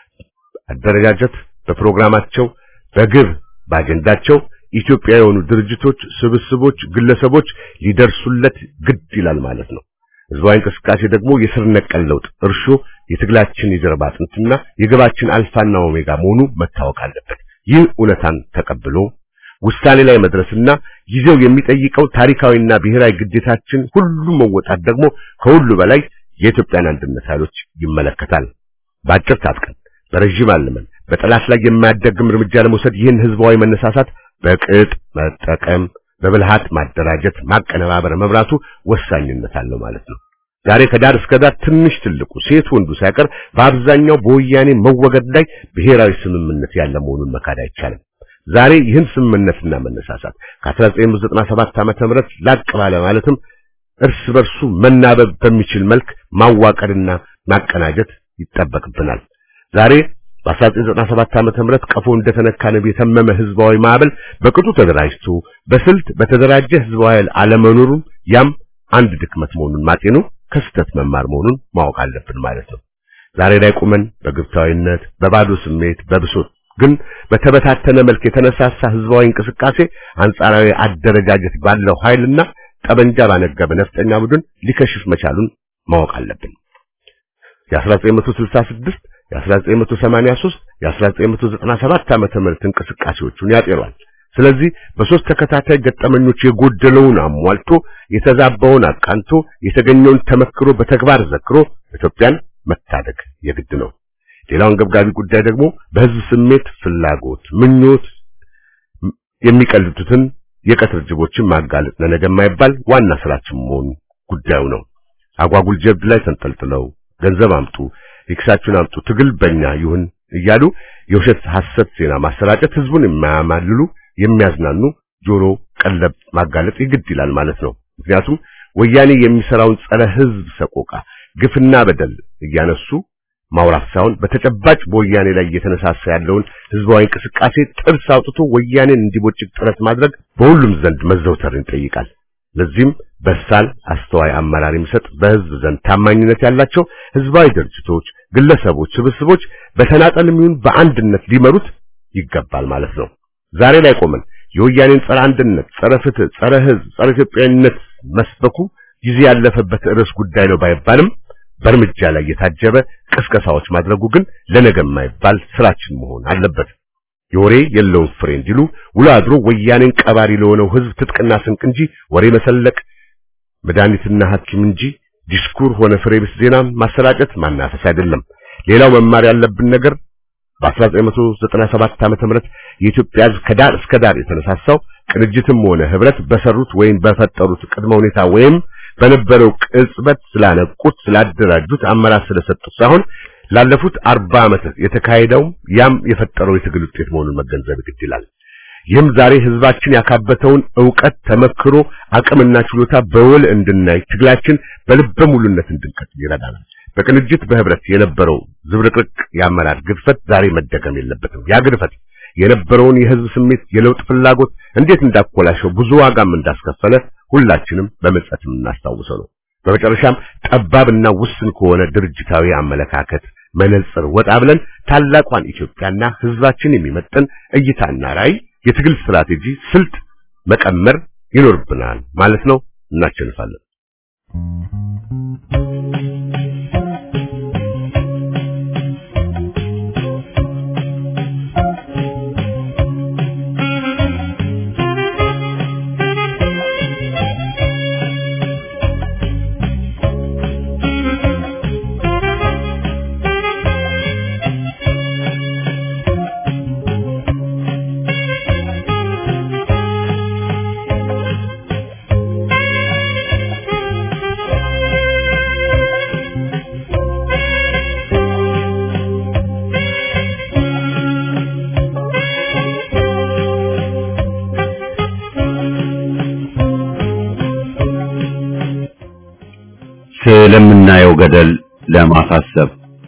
አደረጃጀት በፕሮግራማቸው በግብ በአጀንዳቸው ኢትዮጵያ የሆኑ ድርጅቶች፣ ስብስቦች፣ ግለሰቦች ሊደርሱለት ግድ ይላል ማለት ነው። ህዝባዊ እንቅስቃሴ ደግሞ የስር ነቀል ለውጥ እርሾ የትግላችን የጀርባ አጥንትና የግባችን አልፋና ኦሜጋ መሆኑ መታወቅ አለበት። ይህ እውነታን ተቀብሎ ውሳኔ ላይ መድረስና ጊዜው የሚጠይቀው ታሪካዊና ብሔራዊ ግዴታችን ሁሉ መወጣት ደግሞ ከሁሉ በላይ የኢትዮጵያን አንድነት ኃይሎች ይመለከታል። በአጭር ታጥቀን በረዥም አልመን በጠላት ላይ የማያዳግም እርምጃ ለመውሰድ ይህን ህዝባዊ መነሳሳት በቅጥ መጠቀም በብልሃት ማደራጀት፣ ማቀነባበር፣ መምራቱ ወሳኝነት አለው ማለት ነው። ዛሬ ከዳር እስከ ዳር ትንሽ ትልቁ ሴት ወንዱ ሳይቀር በአብዛኛው በወያኔ መወገድ ላይ ብሔራዊ ስምምነት ያለ መሆኑን መካድ አይቻልም። ዛሬ ይህን ስምምነትና መነሳሳት ከ1997 ዓመተ ምህረት ላቅ ባለ ማለትም እርስ በርሱ መናበብ በሚችል መልክ ማዋቀርና ማቀናጀት ይጠበቅብናል። ዛሬ በ1997 ዓመተ ምህረት ቀፎ እንደተነካ ንብ የተመመ ህዝባዊ ማዕበል በቅጡ ተደራጅቶ በስልት በተደራጀ ህዝባዊ ኃይል አለመኖሩን ያም አንድ ድክመት መሆኑን ማጤኑ ከስተት መማር መሆኑን ማወቅ አለብን ማለት ነው። ዛሬ ላይ ቁመን በግብታዊነት በባዶ ስሜት በብሶት ግን በተበታተነ መልክ የተነሳሳ ህዝባዊ እንቅስቃሴ አንጻራዊ አደረጃጀት ባለው ኃይልና ጠበንጃ ባነገበ ነፍጠኛ ቡድን ሊከሽፍ መቻሉን ማወቅ አለብን። የ1966 የ1983 የ1997 ዓመተ ምህረት እንቅስቃሴዎቹን ያጤሯል። ስለዚህ በሶስት ተከታታይ ገጠመኞች የጎደለውን አሟልቶ የተዛባውን አቃንቶ የተገኘውን ተመክሮ በተግባር ዘክሮ ኢትዮጵያን መታደግ የግድ ነው። ሌላው አንገብጋቢ ጉዳይ ደግሞ በህዝብ ስሜት፣ ፍላጎት፣ ምኞት የሚቀልጡትን የቀትር ጅቦችን ማጋለጥ ለነገ የማይባል ዋና ስራችን መሆኑ ጉዳዩ ነው። አጓጉል ጀብድ ላይ ተንጠልጥለው ገንዘብ አምጡ፣ ሪክሳችሁን አምጡ፣ ትግል በእኛ ይሁን እያሉ የውሸት ሐሰት ዜና ማሰራጨት ህዝቡን የማያማልሉ የሚያዝናኑ ጆሮ ቀለብ ማጋለጥ ይግድ ይላል ማለት ነው። ምክንያቱም ወያኔ የሚሰራውን ጸረ ህዝብ ሰቆቃ፣ ግፍና በደል እያነሱ ማውራት ሳይሆን በተጨባጭ በወያኔ ላይ እየተነሳሳ ያለውን ህዝባዊ እንቅስቃሴ ጥርስ አውጥቶ ወያኔን እንዲቦጭቅ ጥረት ማድረግ በሁሉም ዘንድ መዘውተርን ይጠይቃል። ለዚህም በሳል አስተዋይ አመራር የሚሰጥ በህዝብ ዘንድ ታማኝነት ያላቸው ህዝባዊ ድርጅቶች፣ ግለሰቦች፣ ስብስቦች በተናጠልም ይሁን በአንድነት ሊመሩት ይገባል ማለት ነው። ዛሬ ላይ ቆመን የወያኔን ጸረ አንድነት፣ ጸረ ፍትህ፣ ጸረ ህዝብ፣ ጸረ ኢትዮጵያዊነት መስበኩ ጊዜ ያለፈበት ርዕስ ጉዳይ ነው ባይባልም በእርምጃ ላይ የታጀበ ቅስቀሳዎች ማድረጉ ግን ለነገ የማይባል ስራችን መሆን አለበት። የወሬ የለውም ፍሬ እንዲሉ ውሎ አድሮ ወያኔን ቀባሪ ለሆነው ህዝብ ትጥቅና ስንቅ እንጂ ወሬ መሰለቅ መድኃኒትና ሐኪም እንጂ ዲስኩር ሆነ ፍሬ ቢስ ዜና ማሰራጨት ማናፈስ አይደለም። ሌላው መማር ያለብን ነገር በ1997 ዓመተ ምህረት የኢትዮጵያ ህዝብ ከዳር እስከ ዳር የተነሳሳው ቅንጅትም ሆነ ህብረት በሰሩት ወይም በፈጠሩት ቅድመ ሁኔታ ወይም በነበረው ቅጽበት ስላነቁት ስላደራጁት አመራር ስለሰጡት ሳይሆን ላለፉት አርባ ዓመታት የተካሄደው ያም የፈጠረው የትግል ውጤት መሆኑን መገንዘብ ግድ ይላል። ይህም ዛሬ ህዝባችን ያካበተውን ዕውቀት፣ ተመክሮ፣ አቅምና ችሎታ በውል እንድናይ ትግላችን በልበ ሙሉነት እንድንቀጥል ይረዳናል። በቅንጅት በህብረት የነበረው ዝብርቅርቅ የአመራር ግድፈት ዛሬ መደገም የለበትም። ያ ግድፈት የነበረውን የህዝብ ስሜት፣ የለውጥ ፍላጎት እንዴት እንዳኮላሸው ብዙ ዋጋም እንዳስከፈለ ሁላችንም በመጸት የምናስታውሰው ነው። በመጨረሻም ጠባብና ውስን ከሆነ ድርጅታዊ አመለካከት መነጽር ወጣ ብለን ታላቋን ኢትዮጵያና ህዝባችን የሚመጥን እይታና ራዕይ፣ የትግል ስትራቴጂ፣ ስልት መቀመር ይኖርብናል ማለት ነው። እናሸንፋለን። ስለምናየው ገደል ለማሳሰብ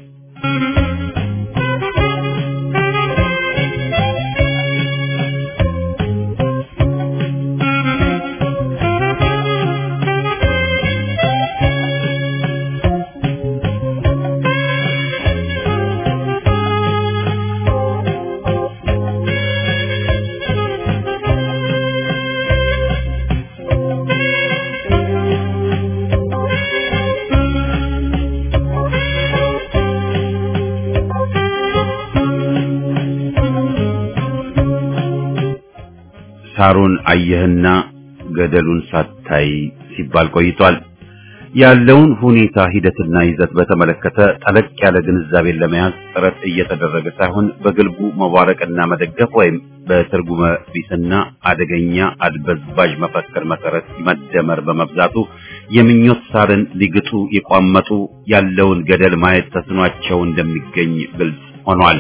ሳሩን አየህና ገደሉን ሳታይ ሲባል ቆይቷል። ያለውን ሁኔታ ሂደትና ይዘት በተመለከተ ጠለቅ ያለ ግንዛቤን ለመያዝ ጥረት እየተደረገ ሳይሆን በግልቡ መባረቅና መደገፍ ወይም በትርጉመ ቢስና አደገኛ አድበዝባዥ መፈክር መሰረት መደመር በመብዛቱ የምኞት ሳርን ሊግጡ የቋመጡ ያለውን ገደል ማየት ተስኗቸው እንደሚገኝ ግልጽ ሆኗል።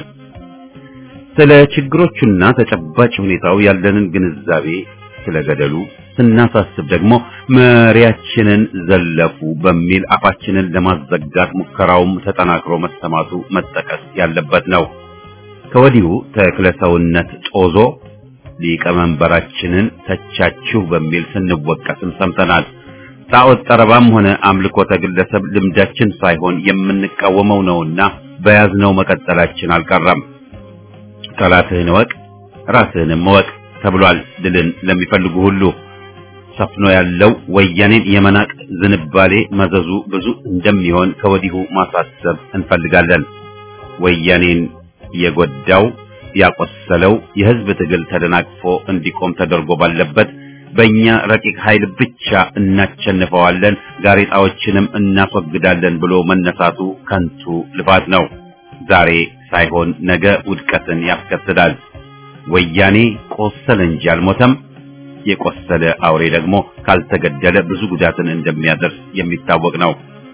ስለ ችግሮቹና ተጨባጭ ሁኔታው ያለንን ግንዛቤ ስለ ገደሉ ስናሳስብ ደግሞ መሪያችንን ዘለፉ በሚል አፋችንን ለማዘጋት ሙከራውም ተጠናክሮ መሰማቱ መጠቀስ ያለበት ነው። ከወዲሁ ተክለሰውነት ጦዞ ሊቀመንበራችንን ተቻችሁ በሚል ስንወቀስም ሰምተናል። ጣዖት ጠረባም ሆነ አምልኮተ ግለሰብ ልምዳችን ሳይሆን የምንቃወመው ነውና በያዝነው መቀጠላችን አልቀረም። ጠላትህን እወቅ ራስህንም እወቅ ተብሏል። ድልን ለሚፈልጉ ሁሉ ሰፍኖ ያለው ወያኔን የመናቅ ዝንባሌ መዘዙ ብዙ እንደሚሆን ከወዲሁ ማሳሰብ እንፈልጋለን። ወያኔን የጎዳው ያቆሰለው የህዝብ ትግል ተደናቅፎ እንዲቆም ተደርጎ ባለበት በእኛ ረቂቅ ኃይል ብቻ እናቸንፈዋለን፣ ጋሬጣዎችንም እናስወግዳለን ብሎ መነሳቱ ከንቱ ልፋት ነው። ዛሬ ሳይሆን ነገ ውድቀትን ያስከትላል። ወያኔ ቆሰለ እንጂ አልሞተም። የቆሰለ አውሬ ደግሞ ካልተገደለ ብዙ ጉዳትን እንደሚያደርስ የሚታወቅ ነው።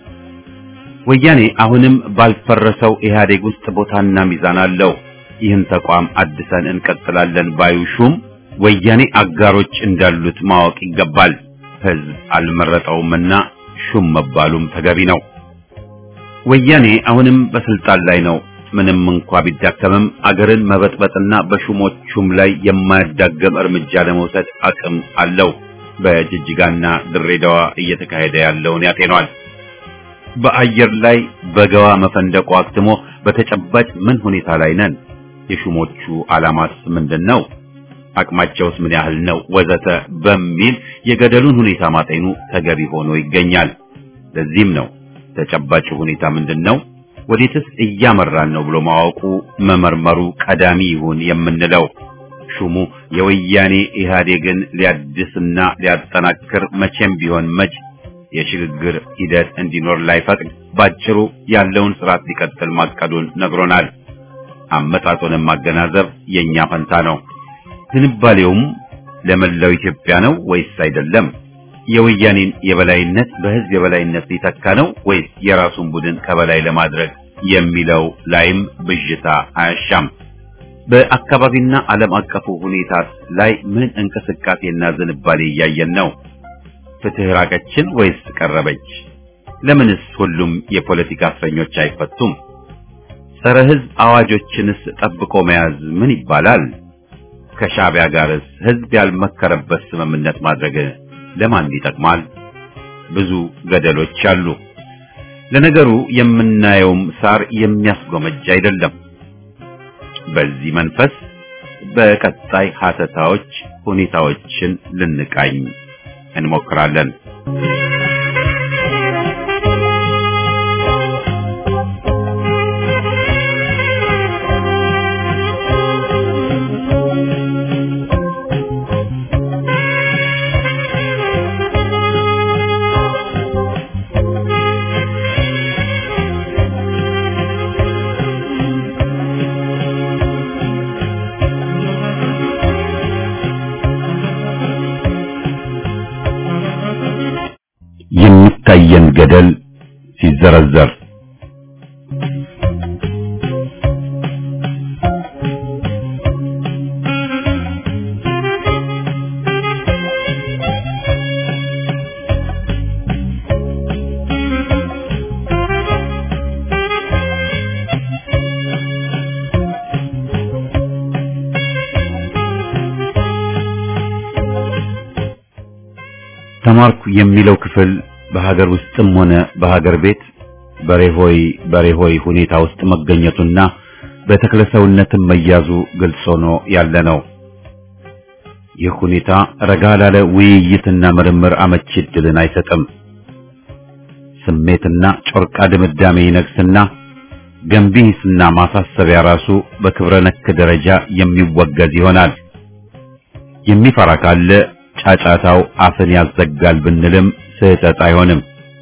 ወያኔ አሁንም ባልፈረሰው ኢህአዴግ ውስጥ ቦታና ሚዛን አለው። ይህን ተቋም አድሰን እንቀጥላለን ባዩ ሹም ወያኔ አጋሮች እንዳሉት ማወቅ ይገባል። ህዝብ አልመረጠውምና ሹም መባሉም ተገቢ ነው። ወያኔ አሁንም በስልጣን ላይ ነው። ምንም እንኳ ቢዳከምም አገርን መበጥበጥና በሹሞቹም ላይ የማያዳገም እርምጃ ለመውሰድ አቅም አለው። በጅጅጋና ድሬዳዋ እየተካሄደ ያለውን ያጤኗል። በአየር ላይ በገዋ መፈንደቁ አክትሞ በተጨባጭ ምን ሁኔታ ላይ ነን? የሹሞቹ ዓላማስ ምንድን ነው? አቅማቸውስ ምን ያህል ነው? ወዘተ በሚል የገደሉን ሁኔታ ማጤኑ ተገቢ ሆኖ ይገኛል። ለዚህም ነው ተጨባጭ ሁኔታ ምንድን ነው ወዴትስ እያመራን ነው ብሎ ማወቁ መመርመሩ ቀዳሚ ይሁን የምንለው። ሹሙ የወያኔ ኢህአዴግን ሊያድስና ሊያጠናክር መቼም ቢሆን መች የሽግግር ሂደት እንዲኖር ላይፈቅድ ባጭሩ ያለውን ስርዓት ሊቀጥል ማቀዱን ነግሮናል። አመጣጡንም ማገናዘብ የኛ ፈንታ ነው። ዝንባሌውም ለመላው ኢትዮጵያ ነው ወይስ አይደለም? የወያኔን የበላይነት በህዝብ የበላይነት ሊተካ ነው ወይስ የራሱን ቡድን ከበላይ ለማድረግ የሚለው ላይም ብዥታ አያሻም። በአካባቢና ዓለም አቀፉ ሁኔታ ላይ ምን እንቅስቃሴና ዝንባሌ እያየን ነው? ፍትህ ራቀችን ወይስ ቀረበች? ለምንስ ሁሉም የፖለቲካ እስረኞች አይፈቱም? ጸረ ህዝብ አዋጆችንስ ጠብቆ መያዝ ምን ይባላል? ከሻዕቢያ ጋርስ ህዝብ ያልመከረበት ስምምነት ማድረግ ለማን ይጠቅማል? ብዙ ገደሎች አሉ። ለነገሩ የምናየውም ሳር የሚያስጎመጅ አይደለም። በዚህ መንፈስ በቀጣይ ሀተታዎች ሁኔታዎችን ልንቃኝ እንሞክራለን። የሚታየን ገደል ሲዘረዘር ተማርኩ የሚለው ክፍል በሀገር ውስጥም ሆነ በሀገር ቤት በሬሆይ በሬሆይ ሁኔታ ውስጥ መገኘቱና በተክለሰውነትም መያዙ ግልጽ ሆኖ ያለ ነው። ይህ ሁኔታ ረጋ ላለ ውይይትና ምርምር አመቺ ዕድልን አይሰጥም። ስሜትና ጮርቃ ድምዳሜ ይነግስና ገንቢ ሂስና ማሳሰቢያ ራሱ በክብረ ነክ ደረጃ የሚወገዝ ይሆናል። የሚፈራ ካለ ጫጫታው አፍን ያዘጋል ብንልም ስህተት አይሆንም።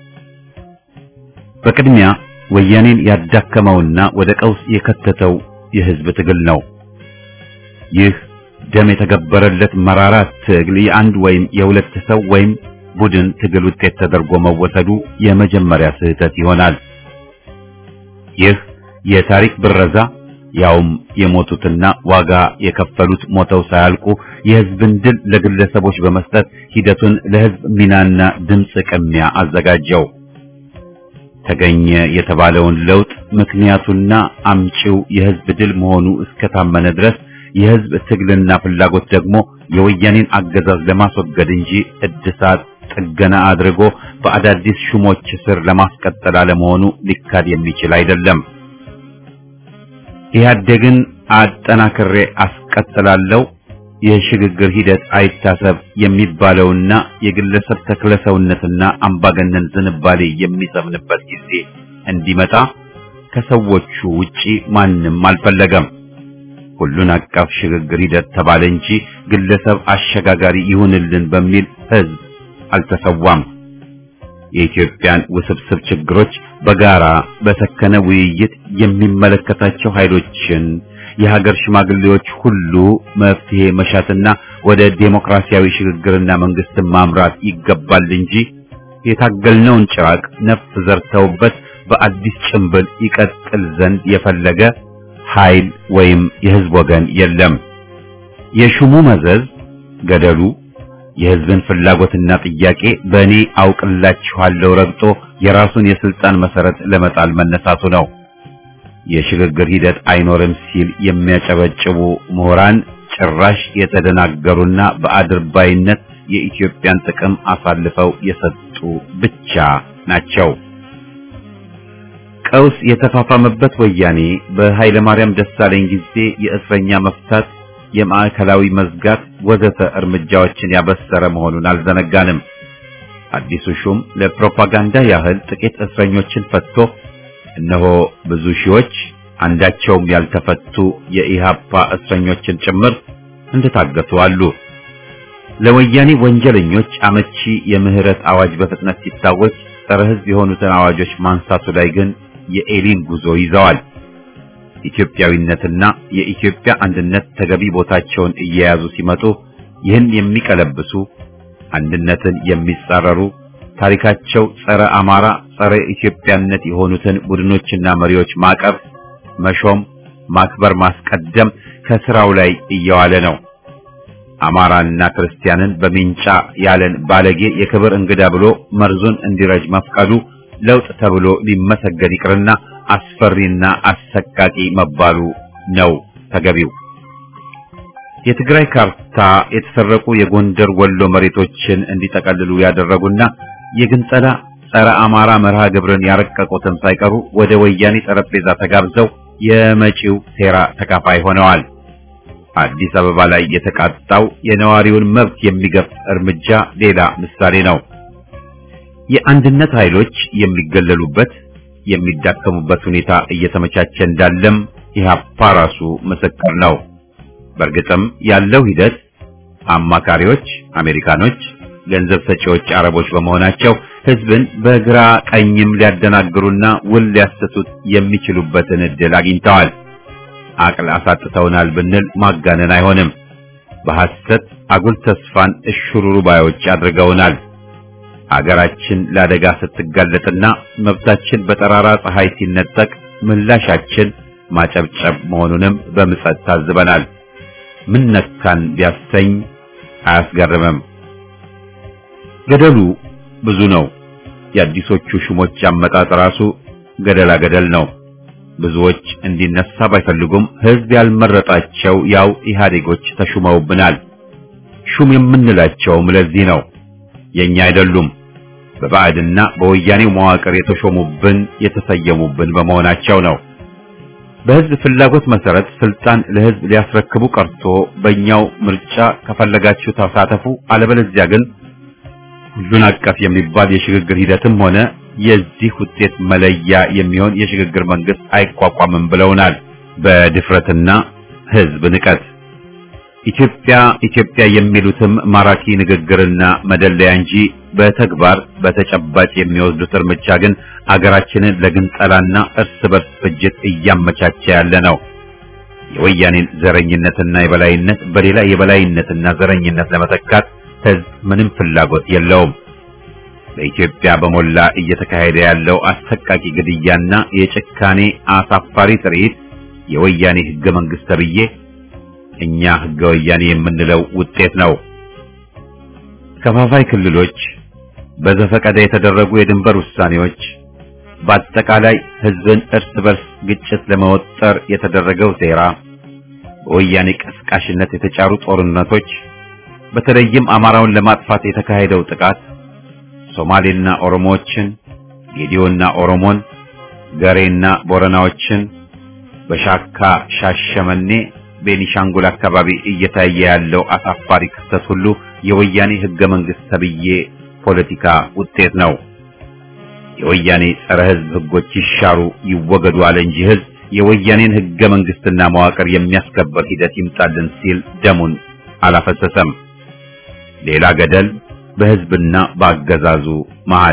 በቅድሚያ ወያኔን ያዳከመውና ወደ ቀውስ የከተተው የህዝብ ትግል ነው። ይህ ደም የተገበረለት መራራ ትግል የአንድ ወይም የሁለት ሰው ወይም ቡድን ትግል ውጤት ተደርጎ መወሰዱ የመጀመሪያ ስህተት ይሆናል። ይህ የታሪክ ብረዛ ያውም የሞቱትና ዋጋ የከፈሉት ሞተው ሳያልቁ የህዝብን ድል ለግለሰቦች በመስጠት ሂደቱን ለህዝብ ሚናና ድምፅ ቅሚያ አዘጋጀው። ተገኘ የተባለውን ለውጥ ምክንያቱና አምጪው የህዝብ ድል መሆኑ እስከታመነ ድረስ የህዝብ ትግልና ፍላጎት ደግሞ የወያኔን አገዛዝ ለማስወገድ እንጂ እድሳት ጥገና አድርጎ በአዳዲስ ሹሞች ስር ለማስቀጠል አለመሆኑ ሊካድ የሚችል አይደለም። ኢህአዴግን አጠናክሬ አስቀጥላለሁ የሽግግር ሂደት አይታሰብ የሚባለውና የግለሰብ ተክለሰውነትና አምባገነን ዝንባሌ የሚሰምንበት ጊዜ እንዲመጣ ከሰዎቹ ውጪ ማንም አልፈለገም። ሁሉን አቀፍ ሽግግር ሂደት ተባለ እንጂ ግለሰብ አሸጋጋሪ ይሁንልን በሚል ህዝብ አልተሰዋም። የኢትዮጵያን ውስብስብ ችግሮች በጋራ በሰከነ ውይይት የሚመለከታቸው ኃይሎችን የሀገር ሽማግሌዎች ሁሉ መፍትሄ መሻትና ወደ ዴሞክራሲያዊ ሽግግርና መንግስትን ማምራት ይገባል እንጂ የታገልነውን ጭራቅ ነፍስ ዘርተውበት በአዲስ ጭንብል ይቀጥል ዘንድ የፈለገ ኃይል ወይም የህዝብ ወገን የለም። የሹሙ መዘዝ ገደሉ የህዝብን ፍላጎትና ጥያቄ በእኔ አውቅላችኋለሁ ረግጦ የራሱን የስልጣን መሰረት ለመጣል መነሳቱ ነው። የሽግግር ሂደት አይኖርም ሲል የሚያጨበጭቡ ምሁራን ጭራሽ የተደናገሩና በአድርባይነት የኢትዮጵያን ጥቅም አሳልፈው የሰጡ ብቻ ናቸው። ቀውስ የተፋፋመበት ወያኔ በኃይለ ማርያም ደሳለኝ ጊዜ የእስረኛ መፍታት፣ የማዕከላዊ መዝጋት ወዘተ እርምጃዎችን ያበሰረ መሆኑን አልዘነጋንም። አዲሱ ሹም ለፕሮፓጋንዳ ያህል ጥቂት እስረኞችን ፈትቶ እነሆ ብዙ ሺዎች አንዳቸውም ያልተፈቱ የኢሃፓ እስረኞችን ጭምር እንደታገቱ አሉ። ለወያኔ ወንጀለኞች አመቺ የምህረት አዋጅ በፍጥነት ሲታወጅ ጸረ ሕዝብ የሆኑትን አዋጆች ማንሳቱ ላይ ግን የኤሊን ጉዞ ይዘዋል። ኢትዮጵያዊነትና የኢትዮጵያ አንድነት ተገቢ ቦታቸውን እየያዙ ሲመጡ ይህን የሚቀለብሱ አንድነትን የሚጻረሩ ታሪካቸው ጸረ አማራ፣ ጸረ ኢትዮጵያነት የሆኑትን ቡድኖችና መሪዎች ማቀፍ፣ መሾም፣ ማክበር፣ ማስቀደም ከስራው ላይ እየዋለ ነው። አማራና ክርስቲያንን በሚንጫ ያለን ባለጌ የክብር እንግዳ ብሎ መርዙን እንዲረጅ መፍቀዱ ለውጥ ተብሎ ሊመሰገን ይቅርና አስፈሪና አሰቃቂ መባሉ ነው ተገቢው። የትግራይ ካርታ የተሰረቁ የጎንደር ወሎ መሬቶችን እንዲጠቀልሉ ያደረጉና የግንጸላ ጸረ አማራ መርሃ ግብርን ያረቀቁትን ሳይቀሩ ወደ ወያኔ ጠረጴዛ ተጋብዘው የመጪው ሴራ ተካፋይ ሆነዋል። አዲስ አበባ ላይ የተቃጣው የነዋሪውን መብት የሚገፍ እርምጃ ሌላ ምሳሌ ነው። የአንድነት ኃይሎች የሚገለሉበት የሚዳከሙበት ሁኔታ እየተመቻቸ እንዳለም ኢህአፓ ራሱ ምስክር ነው። በእርግጥም ያለው ሂደት አማካሪዎች አሜሪካኖች፣ ገንዘብ ሰጪዎች አረቦች በመሆናቸው ህዝብን በግራ ቀኝም ሊያደናግሩና ውል ሊያሰቱት የሚችሉበትን እድል አግኝተዋል። አቅል አሳጥተውናል ብንል ማጋነን አይሆንም። በሐሰት አጉል ተስፋን እሽሩሩ ባዮች አድርገውናል። አገራችን ለአደጋ ስትጋለጥና መብታችን በጠራራ ፀሐይ ሲነጠቅ ምላሻችን ማጨብጨብ መሆኑንም በምጸት ታዝበናል። ምን ነካን ቢያሰኝ አያስገርምም። ገደሉ ብዙ ነው። የአዲሶቹ ሹሞች አመጣጥ ራሱ ገደላ ገደል ነው። ብዙዎች እንዲነሳ ባይፈልጉም ህዝብ ያልመረጣቸው ያው ኢህአዴጎች ተሹመውብናል። ሹም የምንላቸውም ለዚህ ነው። የኛ አይደሉም። በባዕድና በወያኔው መዋቅር የተሾሙብን የተሰየሙብን በመሆናቸው ነው። በህዝብ ፍላጎት መሰረት ስልጣን ለህዝብ ሊያስረክቡ ቀርቶ በእኛው ምርጫ ከፈለጋችሁ ተሳተፉ፣ አለበለዚያ ግን ሁሉን አቀፍ የሚባል የሽግግር ሂደትም ሆነ የዚህ ውጤት መለያ የሚሆን የሽግግር መንግስት አይቋቋምም ብለውናል። በድፍረትና ህዝብ ንቀት ኢትዮጵያ ኢትዮጵያ የሚሉትም ማራኪ ንግግርና መደለያ እንጂ በተግባር በተጨባጭ የሚወስዱት እርምጃ ግን አገራችንን ለግንጠላና እርስ በርስ ፍጅት እያመቻቸ ያለ ነው። የወያኔን ዘረኝነትና የበላይነት በሌላ የበላይነትና ዘረኝነት ለመተካት ህዝብ ምንም ፍላጎት የለውም። በኢትዮጵያ በሞላ እየተካሄደ ያለው አሰቃቂ ግድያና የጭካኔ አሳፋሪ ትርኢት የወያኔ ህገ መንግስት ተብዬ እኛ ህገ ወያኔ የምንለው ውጤት ነው። ከፋፋይ ክልሎች፣ በዘፈቀደ የተደረጉ የድንበር ውሳኔዎች፣ በአጠቃላይ ህዝብን እርስ በርስ ግጭት ለመወጠር የተደረገው ሴራ፣ በወያኔ ቀስቃሽነት የተጫሩ ጦርነቶች፣ በተለይም አማራውን ለማጥፋት የተካሄደው ጥቃት ሶማሌና ኦሮሞዎችን፣ ጌዲዮና ኦሮሞን፣ ገሬና ቦረናዎችን በሻካ ሻሸመኔ ቤኒሻንጉል አካባቢ እየታየ ያለው አሳፋሪ ክስተት ሁሉ የወያኔ ህገ መንግስት ተብዬ ፖለቲካ ውጤት ነው። የወያኔ ጸረ ህዝብ ህጎች ይሻሩ ይወገዱ አለ እንጂ ህዝብ የወያኔን ህገ መንግስትና መዋቅር የሚያስከበር ሂደት ይምጣልን ሲል ደሙን አላፈሰሰም። ሌላ ገደል በህዝብና በአገዛዙ መሃል።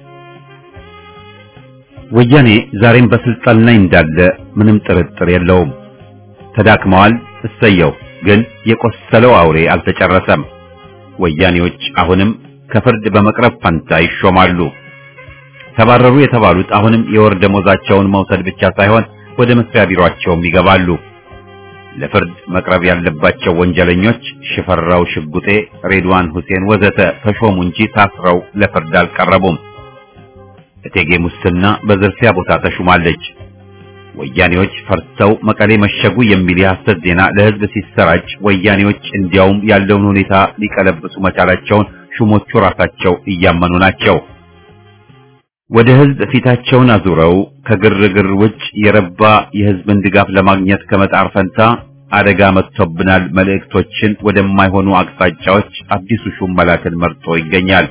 ወያኔ ዛሬም በስልጣን ላይ እንዳለ ምንም ጥርጥር የለውም። ተዳክመዋል። እሰየው። ግን የቆሰለው አውሬ አልተጨረሰም። ወያኔዎች አሁንም ከፍርድ በመቅረብ ፈንታ ይሾማሉ። ተባረሩ የተባሉት አሁንም የወር ደሞዛቸውን መውሰድ ብቻ ሳይሆን ወደ መስሪያ ቢሮአቸውም ይገባሉ። ለፍርድ መቅረብ ያለባቸው ወንጀለኞች ሽፈራው ሽጉጤ፣ ሬድዋን ሁሴን ወዘተ ተሾሙ እንጂ ታስረው ለፍርድ አልቀረቡም። እቴጌ ሙስና በዝርፊያ ቦታ ተሹማለች። ወያኔዎች ፈርተው መቀሌ መሸጉ የሚል የሐሰት ዜና ለህዝብ ሲሰራጭ ወያኔዎች እንዲያውም ያለውን ሁኔታ ሊቀለብሱ መቻላቸውን ሹሞቹ ራሳቸው እያመኑ ናቸው። ወደ ህዝብ ፊታቸውን አዙረው ከግርግር ውጭ የረባ የህዝብን ድጋፍ ለማግኘት ከመጣር ፈንታ አደጋ መጥቶብናል መልእክቶችን ወደማይሆኑ አቅጣጫዎች አዲሱ ሹም መላክን መርጦ ይገኛል።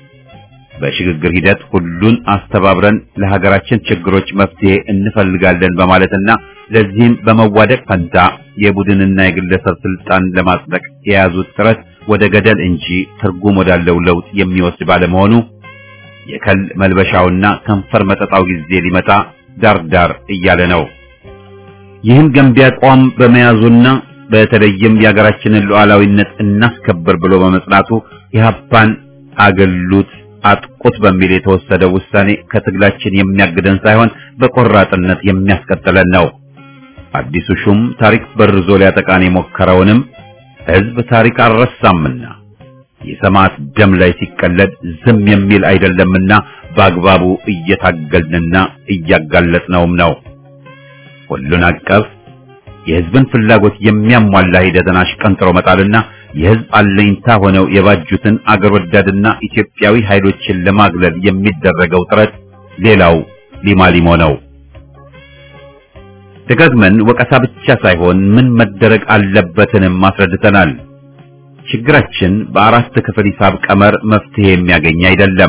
በሽግግር ሂደት ሁሉን አስተባብረን ለሀገራችን ችግሮች መፍትሄ እንፈልጋለን በማለትና ለዚህም በመዋደቅ ፈንታ የቡድንና የግለሰብ ስልጣን ለማጽደቅ የያዙት ጥረት ወደ ገደል እንጂ ትርጉም ወዳለው ለውጥ የሚወስድ ባለመሆኑ የከል መልበሻውና ከንፈር መጠጣው ጊዜ ሊመጣ ዳር ዳር እያለ ነው። ይህን ገንቢ አቋም በመያዙና በተለይም የሀገራችንን ሉዓላዊነት እናስከብር ብሎ በመጽናቱ ኢህአፓን አገሉት አጥቁት በሚል የተወሰደው ውሳኔ ከትግላችን የሚያግደን ሳይሆን በቆራጥነት የሚያስቀጥለን ነው። አዲሱ ሹም ታሪክ በርዞ ሊያጠቃን የሞከረውንም ህዝብ ታሪክ አልረሳምና የሰማዕት ደም ላይ ሲቀለድ ዝም የሚል አይደለምና በአግባቡ እየታገልንና እያጋለጥነውም ነው። ሁሉን አቀፍ የህዝብን ፍላጎት የሚያሟላ ሂደትን አሽቀንጥሮ መጣልና የህዝብ አለኝታ ሆነው የባጁትን አገር ወዳድና ኢትዮጵያዊ ኃይሎችን ለማግለል የሚደረገው ጥረት ሌላው ሊማሊሞ ነው። ደጋግመን ወቀሳ ብቻ ሳይሆን ምን መደረግ አለበትንም አስረድተናል። ችግራችን በአራት ክፍል ሂሳብ ቀመር መፍትሄ የሚያገኝ አይደለም።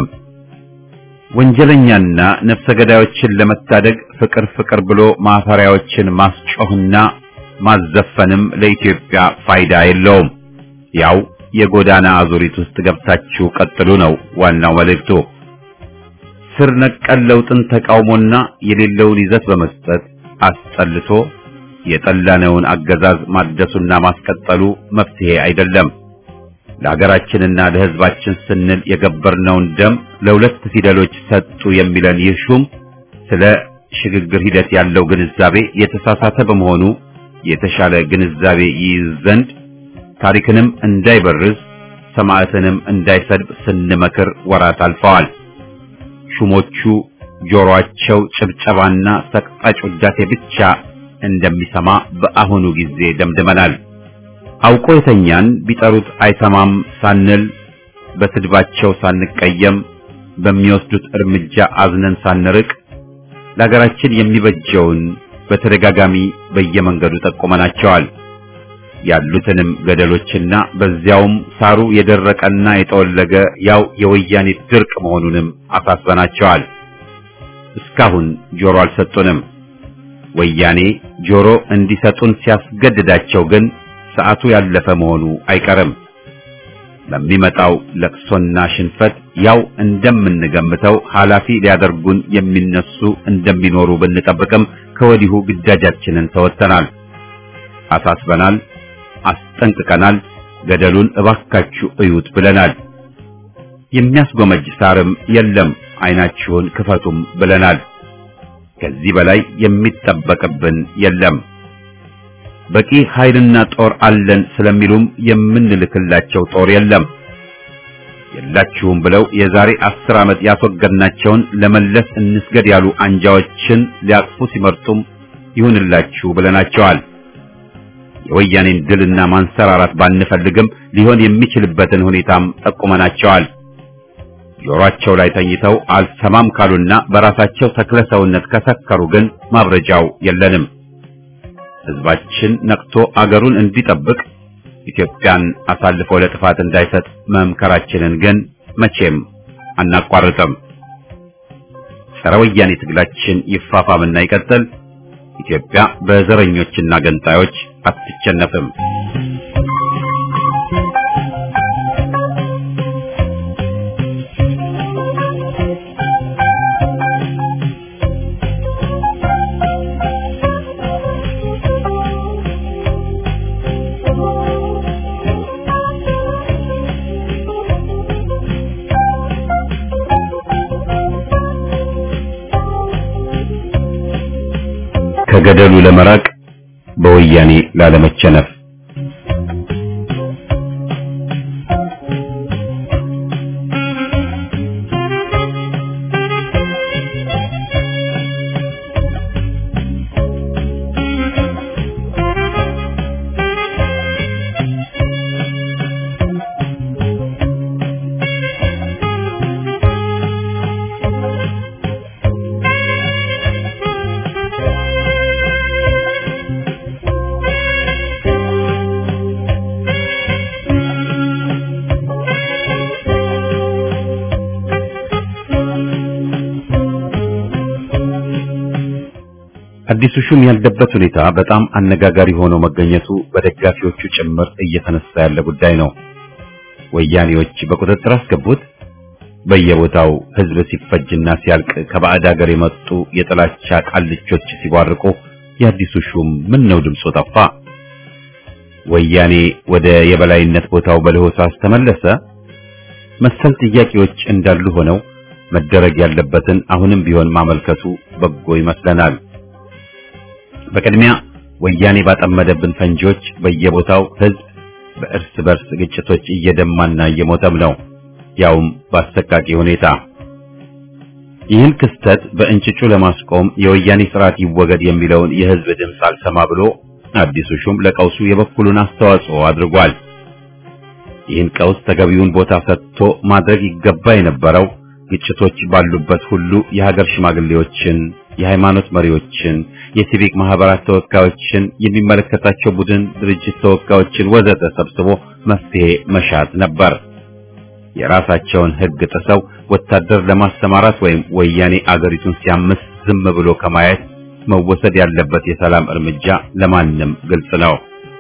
ወንጀለኛና ነፍሰ ገዳዮችን ለመታደግ ፍቅር ፍቅር ብሎ ማፈሪያዎችን ማስጮህና ማዘፈንም ለኢትዮጵያ ፋይዳ የለውም። ያው የጎዳና አዙሪት ውስጥ ገብታችሁ ቀጥሉ ነው ዋናው መልእክቱ። ስር ነቀል ለውጥን ተቃውሞና የሌለውን ይዘት በመስጠት አስጠልቶ የጠላነውን አገዛዝ ማደሱና ማስቀጠሉ መፍትሄ አይደለም። ለሀገራችንና ለሕዝባችን ስንል የገበርነውን ደም ለሁለት ፊደሎች ሰጡ የሚለን ይህ ሹም ስለ ሽግግር ሂደት ያለው ግንዛቤ የተሳሳተ በመሆኑ የተሻለ ግንዛቤ ይይዝ ዘንድ ታሪክንም እንዳይበርዝ ሰማዕትንም እንዳይሰድብ ስንመክር ወራት አልፈዋል። ሹሞቹ ጆሮአቸው ጭብጨባና ሰቅጣጭ ውዳሴ ብቻ እንደሚሰማ በአሁኑ ጊዜ ደምድመናል። አውቆ የተኛን ቢጠሩት አይሰማም ሳንል በስድባቸው ሳንቀየም በሚወስዱት እርምጃ አዝነን ሳንርቅ ለሀገራችን የሚበጀውን በተደጋጋሚ በየመንገዱ ጠቁመናቸዋል። ያሉትንም ገደሎችና በዚያውም ሳሩ የደረቀና የጠወለገ ያው የወያኔ ድርቅ መሆኑንም አሳስበናቸዋል። እስካሁን ጆሮ አልሰጡንም። ወያኔ ጆሮ እንዲሰጡን ሲያስገድዳቸው ግን ሰዓቱ ያለፈ መሆኑ አይቀርም። በሚመጣው ለቅሶና ሽንፈት ያው እንደምንገምተው ኃላፊ ሊያደርጉን የሚነሱ እንደሚኖሩ ብንጠብቅም ከወዲሁ ግዳጃችንን ተወጥተናል፣ አሳስበናል፣ አስጠንቅቀናል። ገደሉን እባካችሁ እዩት ብለናል። የሚያስጎመጅ ሳርም የለም፣ አይናችሁን ክፈቱም ብለናል። ከዚህ በላይ የሚጠበቅብን የለም። በቂ ኃይልና ጦር አለን ስለሚሉም የምንልክላቸው ጦር የለም። የላችሁም ብለው የዛሬ አስር ዓመት ያስወገድናቸውን ለመለስ እንስገድ ያሉ አንጃዎችን ሊያቅፉ ሲመርጡም ይሁንላችሁ ብለናቸዋል። የወያኔን ድልና ማንሰራራት ባንፈልግም ሊሆን የሚችልበትን ሁኔታም ጠቁመናቸዋል። ጆሮአቸው ላይ ተኝተው አልሰማም ካሉና በራሳቸው ተክለ ሰውነት ከሰከሩ ግን ማብረጃው የለንም። ሕዝባችን ነቅቶ አገሩን እንዲጠብቅ ኢትዮጵያን አሳልፎ ለጥፋት እንዳይሰጥ መምከራችንን ግን መቼም አናቋርጥም። ጸረ ወያኔ ትግላችን ይፋፋምና ይቀጥል። ኢትዮጵያ በዘረኞችና ገንጣዮች አትቸነፍም። ከገደሉ ለመራቅ በወያኔ ላለመቸነፍ አዲሱ ሹም ያለበት ሁኔታ በጣም አነጋጋሪ ሆኖ መገኘቱ በደጋፊዎቹ ጭምር እየተነሳ ያለ ጉዳይ ነው። ወያኔዎች በቁጥጥር አስገቡት። በየቦታው ሕዝብ ሲፈጅና ሲያልቅ ከባዕድ ሀገር የመጡ የጥላቻ ቃልቾች ሲቧርቁ የአዲሱ ሹም ምን ነው ድምፁ ጠፋ? ወያኔ ወደ የበላይነት ቦታው በለሆሳስ ተመለሰ? መሰል ጥያቄዎች እንዳሉ ሆነው መደረግ ያለበትን አሁንም ቢሆን ማመልከቱ በጎ ይመስለናል። በቅድሚያ ወያኔ ባጠመደብን ፈንጂዎች በየቦታው ሕዝብ በእርስ በርስ ግጭቶች እየደማና እየሞተም ነው፣ ያውም በአሰቃቂ ሁኔታ። ይህን ክስተት በእንጭጩ ለማስቆም የወያኔ ስርዓት ይወገድ የሚለውን የሕዝብ ድምፅ አልሰማ ብሎ አዲሱ ሹም ለቀውሱ የበኩሉን አስተዋጽኦ አድርጓል። ይህን ቀውስ ተገቢውን ቦታ ሰጥቶ ማድረግ ይገባ የነበረው ግጭቶች ባሉበት ሁሉ የሀገር ሽማግሌዎችን፣ የሃይማኖት መሪዎችን፣ የሲቪክ ማህበራት ተወካዮችን፣ የሚመለከታቸው ቡድን ድርጅት ተወካዮችን ወዘተ ሰብስቦ መፍትሄ መሻት ነበር። የራሳቸውን ሕግ ጥሰው ወታደር ለማሰማራት ወይም ወያኔ አገሪቱን ሲያምስ ዝም ብሎ ከማየት መወሰድ ያለበት የሰላም እርምጃ ለማንም ግልጽ ነው።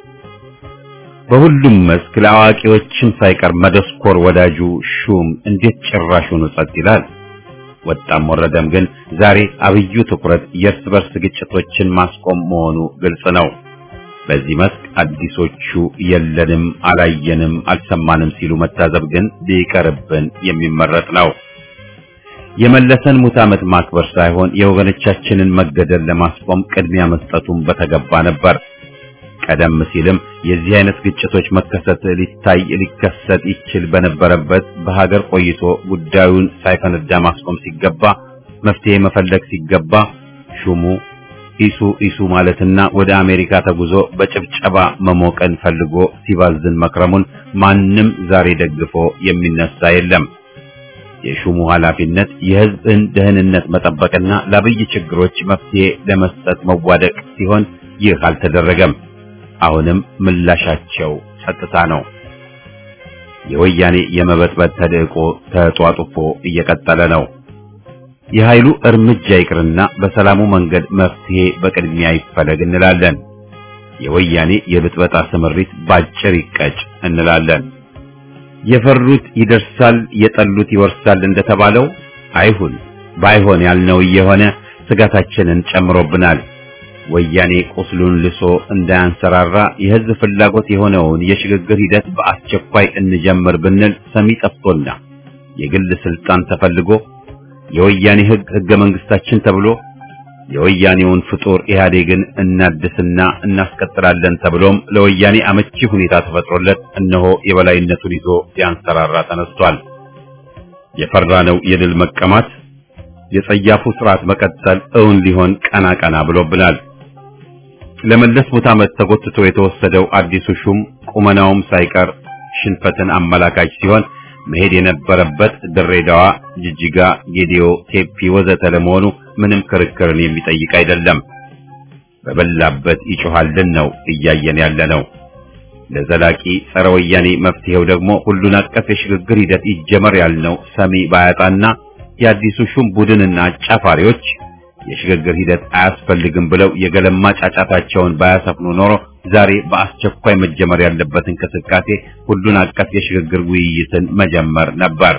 በሁሉም መስክ ለአዋቂዎችም ሳይቀር መደስኮር ወዳጁ ሹም እንዴት ጭራሹኑ ጸጥ ይላል? ወጣም ወረደም ግን ዛሬ አብዩ ትኩረት የእርስ በርስ ግጭቶችን ማስቆም መሆኑ ግልጽ ነው። በዚህ መስክ አዲሶቹ የለንም፣ አላየንም፣ አልሰማንም ሲሉ መታዘብ ግን ቢቀርብን የሚመረጥ ነው። የመለሰን ሙት ዓመት ማክበር ሳይሆን የወገኖቻችንን መገደል ለማስቆም ቅድሚያ መስጠቱን በተገባ ነበር። ቀደም ሲልም የዚህ አይነት ግጭቶች መከሰት ሊታይ ሊከሰት ይችል በነበረበት በሀገር ቆይቶ ጉዳዩን ሳይፈነዳ ማስቆም ሲገባ መፍትሄ መፈለግ ሲገባ ሹሙ ኢሱ ኢሱ ማለትና ወደ አሜሪካ ተጉዞ በጭብጨባ መሞቀን ፈልጎ ሲባዝን መክረሙን ማንም ዛሬ ደግፎ የሚነሳ የለም። የሹሙ ኃላፊነት የሕዝብን ደህንነት መጠበቅና ለአብይ ችግሮች መፍትሄ ለመስጠት መዋደቅ ሲሆን ይህ አልተደረገም። አሁንም ምላሻቸው ጸጥታ ነው። የወያኔ የመበጥበጥ ተልዕቆ ተጧጡፎ እየቀጠለ ነው። የኃይሉ እርምጃ ይቅርና በሰላሙ መንገድ መፍትሄ በቅድሚያ ይፈለግ እንላለን። የወያኔ የብጥበጣ ስምሪት ባጭር ይቀጭ እንላለን። የፈሩት ይደርሳል፣ የጠሉት ይወርሳል እንደተባለው አይሁን። ባይሆን ያልነው እየሆነ ስጋታችንን ጨምሮብናል። ወያኔ ቁስሉን ልሶ እንዳያንሰራራ የሕዝብ ፍላጎት የሆነውን የሽግግር ሂደት በአስቸኳይ እንጀምር ብንል ሰሚ ጠፍቶና የግል ስልጣን ተፈልጎ የወያኔ ሕግ ሕገ መንግስታችን ተብሎ የወያኔውን ፍጡር ኢህአዴግን እናድስና እናስቀጥላለን ተብሎም ለወያኔ አመቺ ሁኔታ ተፈጥሮለት እነሆ የበላይነቱን ይዞ ሊያንሰራራ ተነስቷል። የፈራነው የድል መቀማት የጸያፉ ስርዓት መቀጠል እውን ሊሆን ቀና ቀና ብሎብናል። ለመለስ ሙት ዓመት ተጎትቶ የተወሰደው አዲሱ ሹም ቁመናውም ሳይቀር ሽንፈትን አመላካች ሲሆን መሄድ የነበረበት ድሬዳዋ፣ ጅጅጋ፣ ጌዲዮ፣ ቴፒ ወዘተ ለመሆኑ ምንም ክርክርን የሚጠይቅ አይደለም። በበላበት ይጮሃልን ነው እያየን ያለ ነው። ለዘላቂ ጸረ ወያኔ መፍትሄው ደግሞ ሁሉን አቀፍ የሽግግር ሂደት ይጀመር ያልነው ሰሚ ባያጣና የአዲሱ ሹም ቡድንና አጫፋሪዎች የሽግግር ሂደት አያስፈልግም ብለው የገለማ ጫጫታቸውን ባያሰፍኑ ኖሮ ዛሬ በአስቸኳይ መጀመር ያለበት እንቅስቃሴ ሁሉን አቀፍ የሽግግር ውይይትን መጀመር ነበር።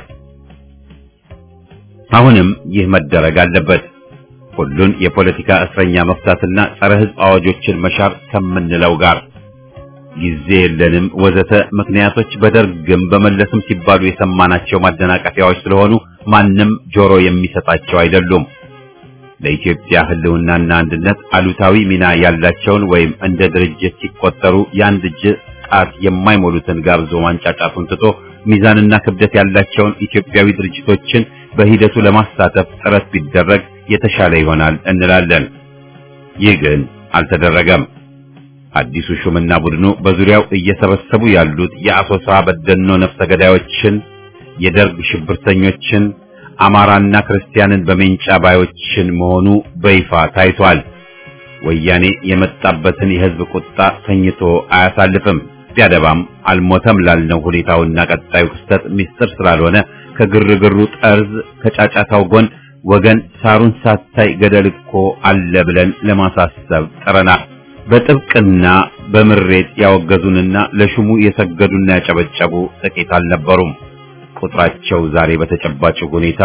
አሁንም ይህ መደረግ አለበት። ሁሉን የፖለቲካ እስረኛ መፍታትና ጸረ ሕዝብ አዋጆችን መሻር ከምንለው ጋር ጊዜ የለንም ወዘተ ምክንያቶች በደርግም በመለስም ሲባሉ የሰማናቸው ማደናቀፊያዎች ስለሆኑ ማንም ጆሮ የሚሰጣቸው አይደሉም። ለኢትዮጵያ ሕልውናና አንድነት አሉታዊ ሚና ያላቸውን ወይም እንደ ድርጅት ሲቆጠሩ የአንድ እጅ ጣት የማይሞሉትን ጋብዞ ማንጫጫቱን ትቶ ሚዛንና ክብደት ያላቸውን ኢትዮጵያዊ ድርጅቶችን በሂደቱ ለማሳተፍ ጥረት ቢደረግ የተሻለ ይሆናል እንላለን። ይህ ግን አልተደረገም። አዲሱ ሹምና ቡድኑ በዙሪያው እየሰበሰቡ ያሉት የአሶሳ በደኖ ነፍሰ ገዳዮችን፣ የደርግ ሽብርተኞችን፣ አማራና ክርስቲያንን በሜንጫ ባዮችን መሆኑ በይፋ ታይቷል። ወያኔ የመጣበትን የሕዝብ ቁጣ ተኝቶ አያሳልፍም። ቢያደባም አልሞተም ላልነው ሁኔታውና ቀጣዩ ክስተት ምስጢር ስላልሆነ ከግርግሩ ጠርዝ ከጫጫታው ጎን ወገን ሳሩን ሳታይ ገደል እኮ አለ ብለን ለማሳሰብ ጥረናል። በጥብቅና በምሬት ያወገዙንና ለሹሙ የሰገዱና ያጨበጨቡ ጥቂት አልነበሩም። ቁጥራቸው ዛሬ በተጨባጭ ሁኔታ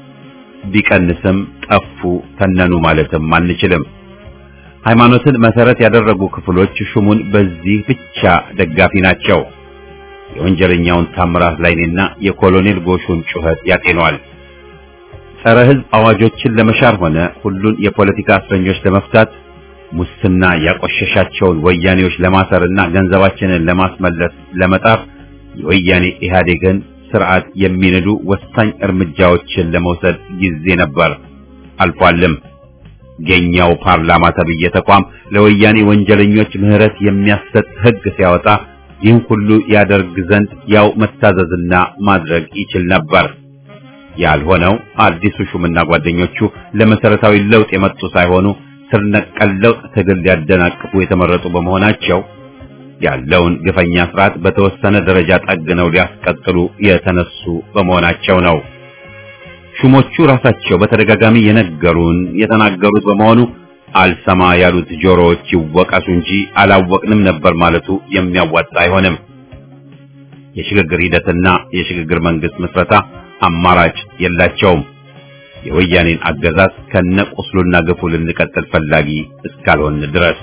ቢቀንስም ጠፉ፣ ተነኑ ማለትም አንችልም። ሃይማኖትን መሰረት ያደረጉ ክፍሎች ሹሙን በዚህ ብቻ ደጋፊ ናቸው። የወንጀለኛውን ታምራት ላይኔና የኮሎኔል ጎሹን ጩኸት ያጤኗል። ጸረ ሕዝብ አዋጆችን ለመሻር ሆነ ሁሉን የፖለቲካ እስረኞች ለመፍታት ሙስና ያቆሸሻቸውን ወያኔዎች ለማሰርና ገንዘባችንን ለማስመለስ ለመጣር የወያኔ ኢህአዴግን ስርዓት የሚንዱ ወሳኝ እርምጃዎችን ለመውሰድ ጊዜ ነበር፣ አልፏልም። የኛው ፓርላማ ተብዬ ተቋም ለወያኔ ወንጀለኞች ምህረት የሚያሰጥ ሕግ ሲያወጣ ይህን ሁሉ ያደርግ ዘንድ ያው መታዘዝና ማድረግ ይችል ነበር። ያልሆነው አዲሱ ሹምና ጓደኞቹ ለመሰረታዊ ለውጥ የመጡ ሳይሆኑ ስር ነቀል ለውጥ ትግል ሊያደናቅፉ የተመረጡ በመሆናቸው ያለውን ግፈኛ ስርዓት በተወሰነ ደረጃ ጠግነው ሊያስቀጥሉ የተነሱ በመሆናቸው ነው። ሹሞቹ ራሳቸው በተደጋጋሚ የነገሩን የተናገሩት በመሆኑ አልሰማ ያሉት ጆሮዎች ይወቀሱ እንጂ አላወቅንም ነበር ማለቱ የሚያዋጣ አይሆንም። የሽግግር ሂደትና የሽግግር መንግስት ምስረታ አማራጭ የላቸውም። የወያኔን አገዛዝ ከነቁስሉና ግፉ ልንቀጥል ፈላጊ እስካልሆን ድረስ።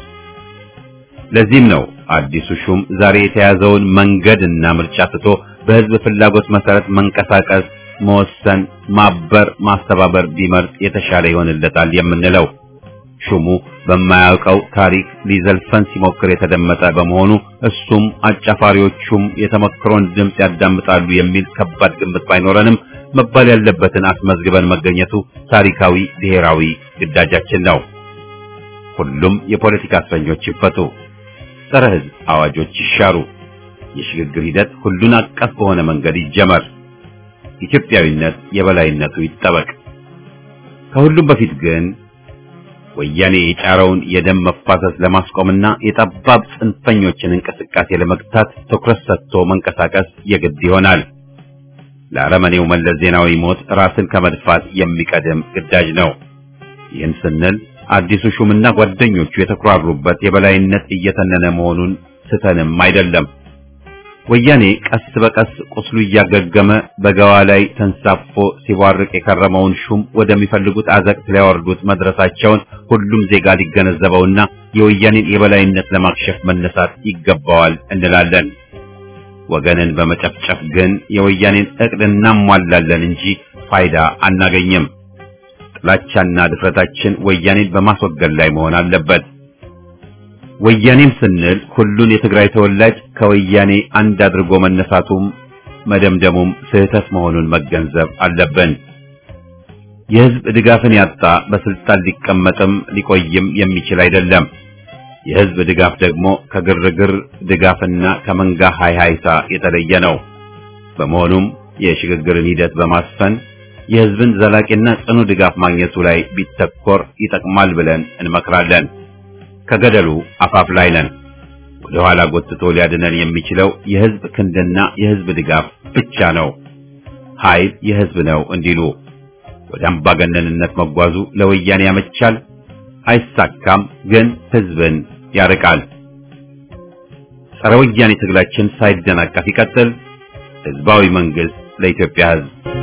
ለዚህም ነው አዲሱ ሹም ዛሬ የተያዘውን መንገድና ምርጫ ትቶ በህዝብ ፍላጎት መሰረት መንቀሳቀስ፣ መወሰን፣ ማበር፣ ማስተባበር ቢመርጥ የተሻለ ይሆንለታል የምንለው። ሹሙ በማያውቀው ታሪክ ሊዘልፈን ሲሞክር የተደመጠ በመሆኑ እሱም አጫፋሪዎቹም የተመክሮን ድምፅ ያዳምጣሉ የሚል ከባድ ግምት ባይኖረንም መባል ያለበትን አስመዝግበን መገኘቱ ታሪካዊ ብሔራዊ ግዳጃችን ነው። ሁሉም የፖለቲካ እስረኞች ይፈቱ፣ ጸረ ህዝብ አዋጆች ይሻሩ፣ የሽግግር ሂደት ሁሉን አቀፍ በሆነ መንገድ ይጀመር፣ ኢትዮጵያዊነት የበላይነቱ ይጠበቅ። ከሁሉም በፊት ግን ወያኔ የጫረውን የደም መፋሰስ ለማስቆምና የጠባብ ጽንፈኞችን እንቅስቃሴ ለመግታት ትኩረት ሰጥቶ መንቀሳቀስ የግድ ይሆናል። ለአረመኔው መለስ ዜናዊ ሞት ራስን ከመድፋት የሚቀድም ግዳጅ ነው። ይህን ስንል አዲሱ ሹምና ጓደኞቹ የተኩራሩበት የበላይነት እየተነነ መሆኑን ስተንም አይደለም። ወያኔ ቀስ በቀስ ቁስሉ እያገገመ በገዋ ላይ ተንሳፎ ሲቧርቅ የከረመውን ሹም ወደሚፈልጉት አዘቅት ሊያወርዱት መድረሳቸውን ሁሉም ዜጋ ሊገነዘበውና የወያኔን የበላይነት ለማክሸፍ መነሳት ይገባዋል እንላለን። ወገንን በመጨፍጨፍ ግን የወያኔን እቅድ እናሟላለን እንጂ ፋይዳ አናገኝም። ጥላቻና ድፍረታችን ወያኔን በማስወገድ ላይ መሆን አለበት። ወያኔም ስንል ሁሉን የትግራይ ተወላጅ ከወያኔ አንድ አድርጎ መነሳቱም መደምደሙም ስህተት መሆኑን መገንዘብ አለብን። የህዝብ ድጋፍን ያጣ በስልጣን ሊቀመጥም ሊቆይም የሚችል አይደለም። የህዝብ ድጋፍ ደግሞ ከግርግር ድጋፍና ከመንጋ ሃይሃይታ የተለየ ነው። በመሆኑም የሽግግርን ሂደት በማስፈን የህዝብን ዘላቂና ጽኑ ድጋፍ ማግኘቱ ላይ ቢተኮር ይጠቅማል ብለን እንመክራለን። ከገደሉ አፋፍ ላይ ነን። ወደ ኋላ ጎትቶ ሊያድነን የሚችለው የህዝብ ክንድና የህዝብ ድጋፍ ብቻ ነው። ኃይል የህዝብ ነው እንዲሉ ወደ አምባገነንነት መጓዙ ለወያኔ ያመቻል፣ አይሳካም፣ ግን ህዝብን ያርቃል። ጸረ ወያኔ ትግላችን ሳይደናቀፍ ይቀጥል። ህዝባዊ መንግስት ለኢትዮጵያ ህዝብ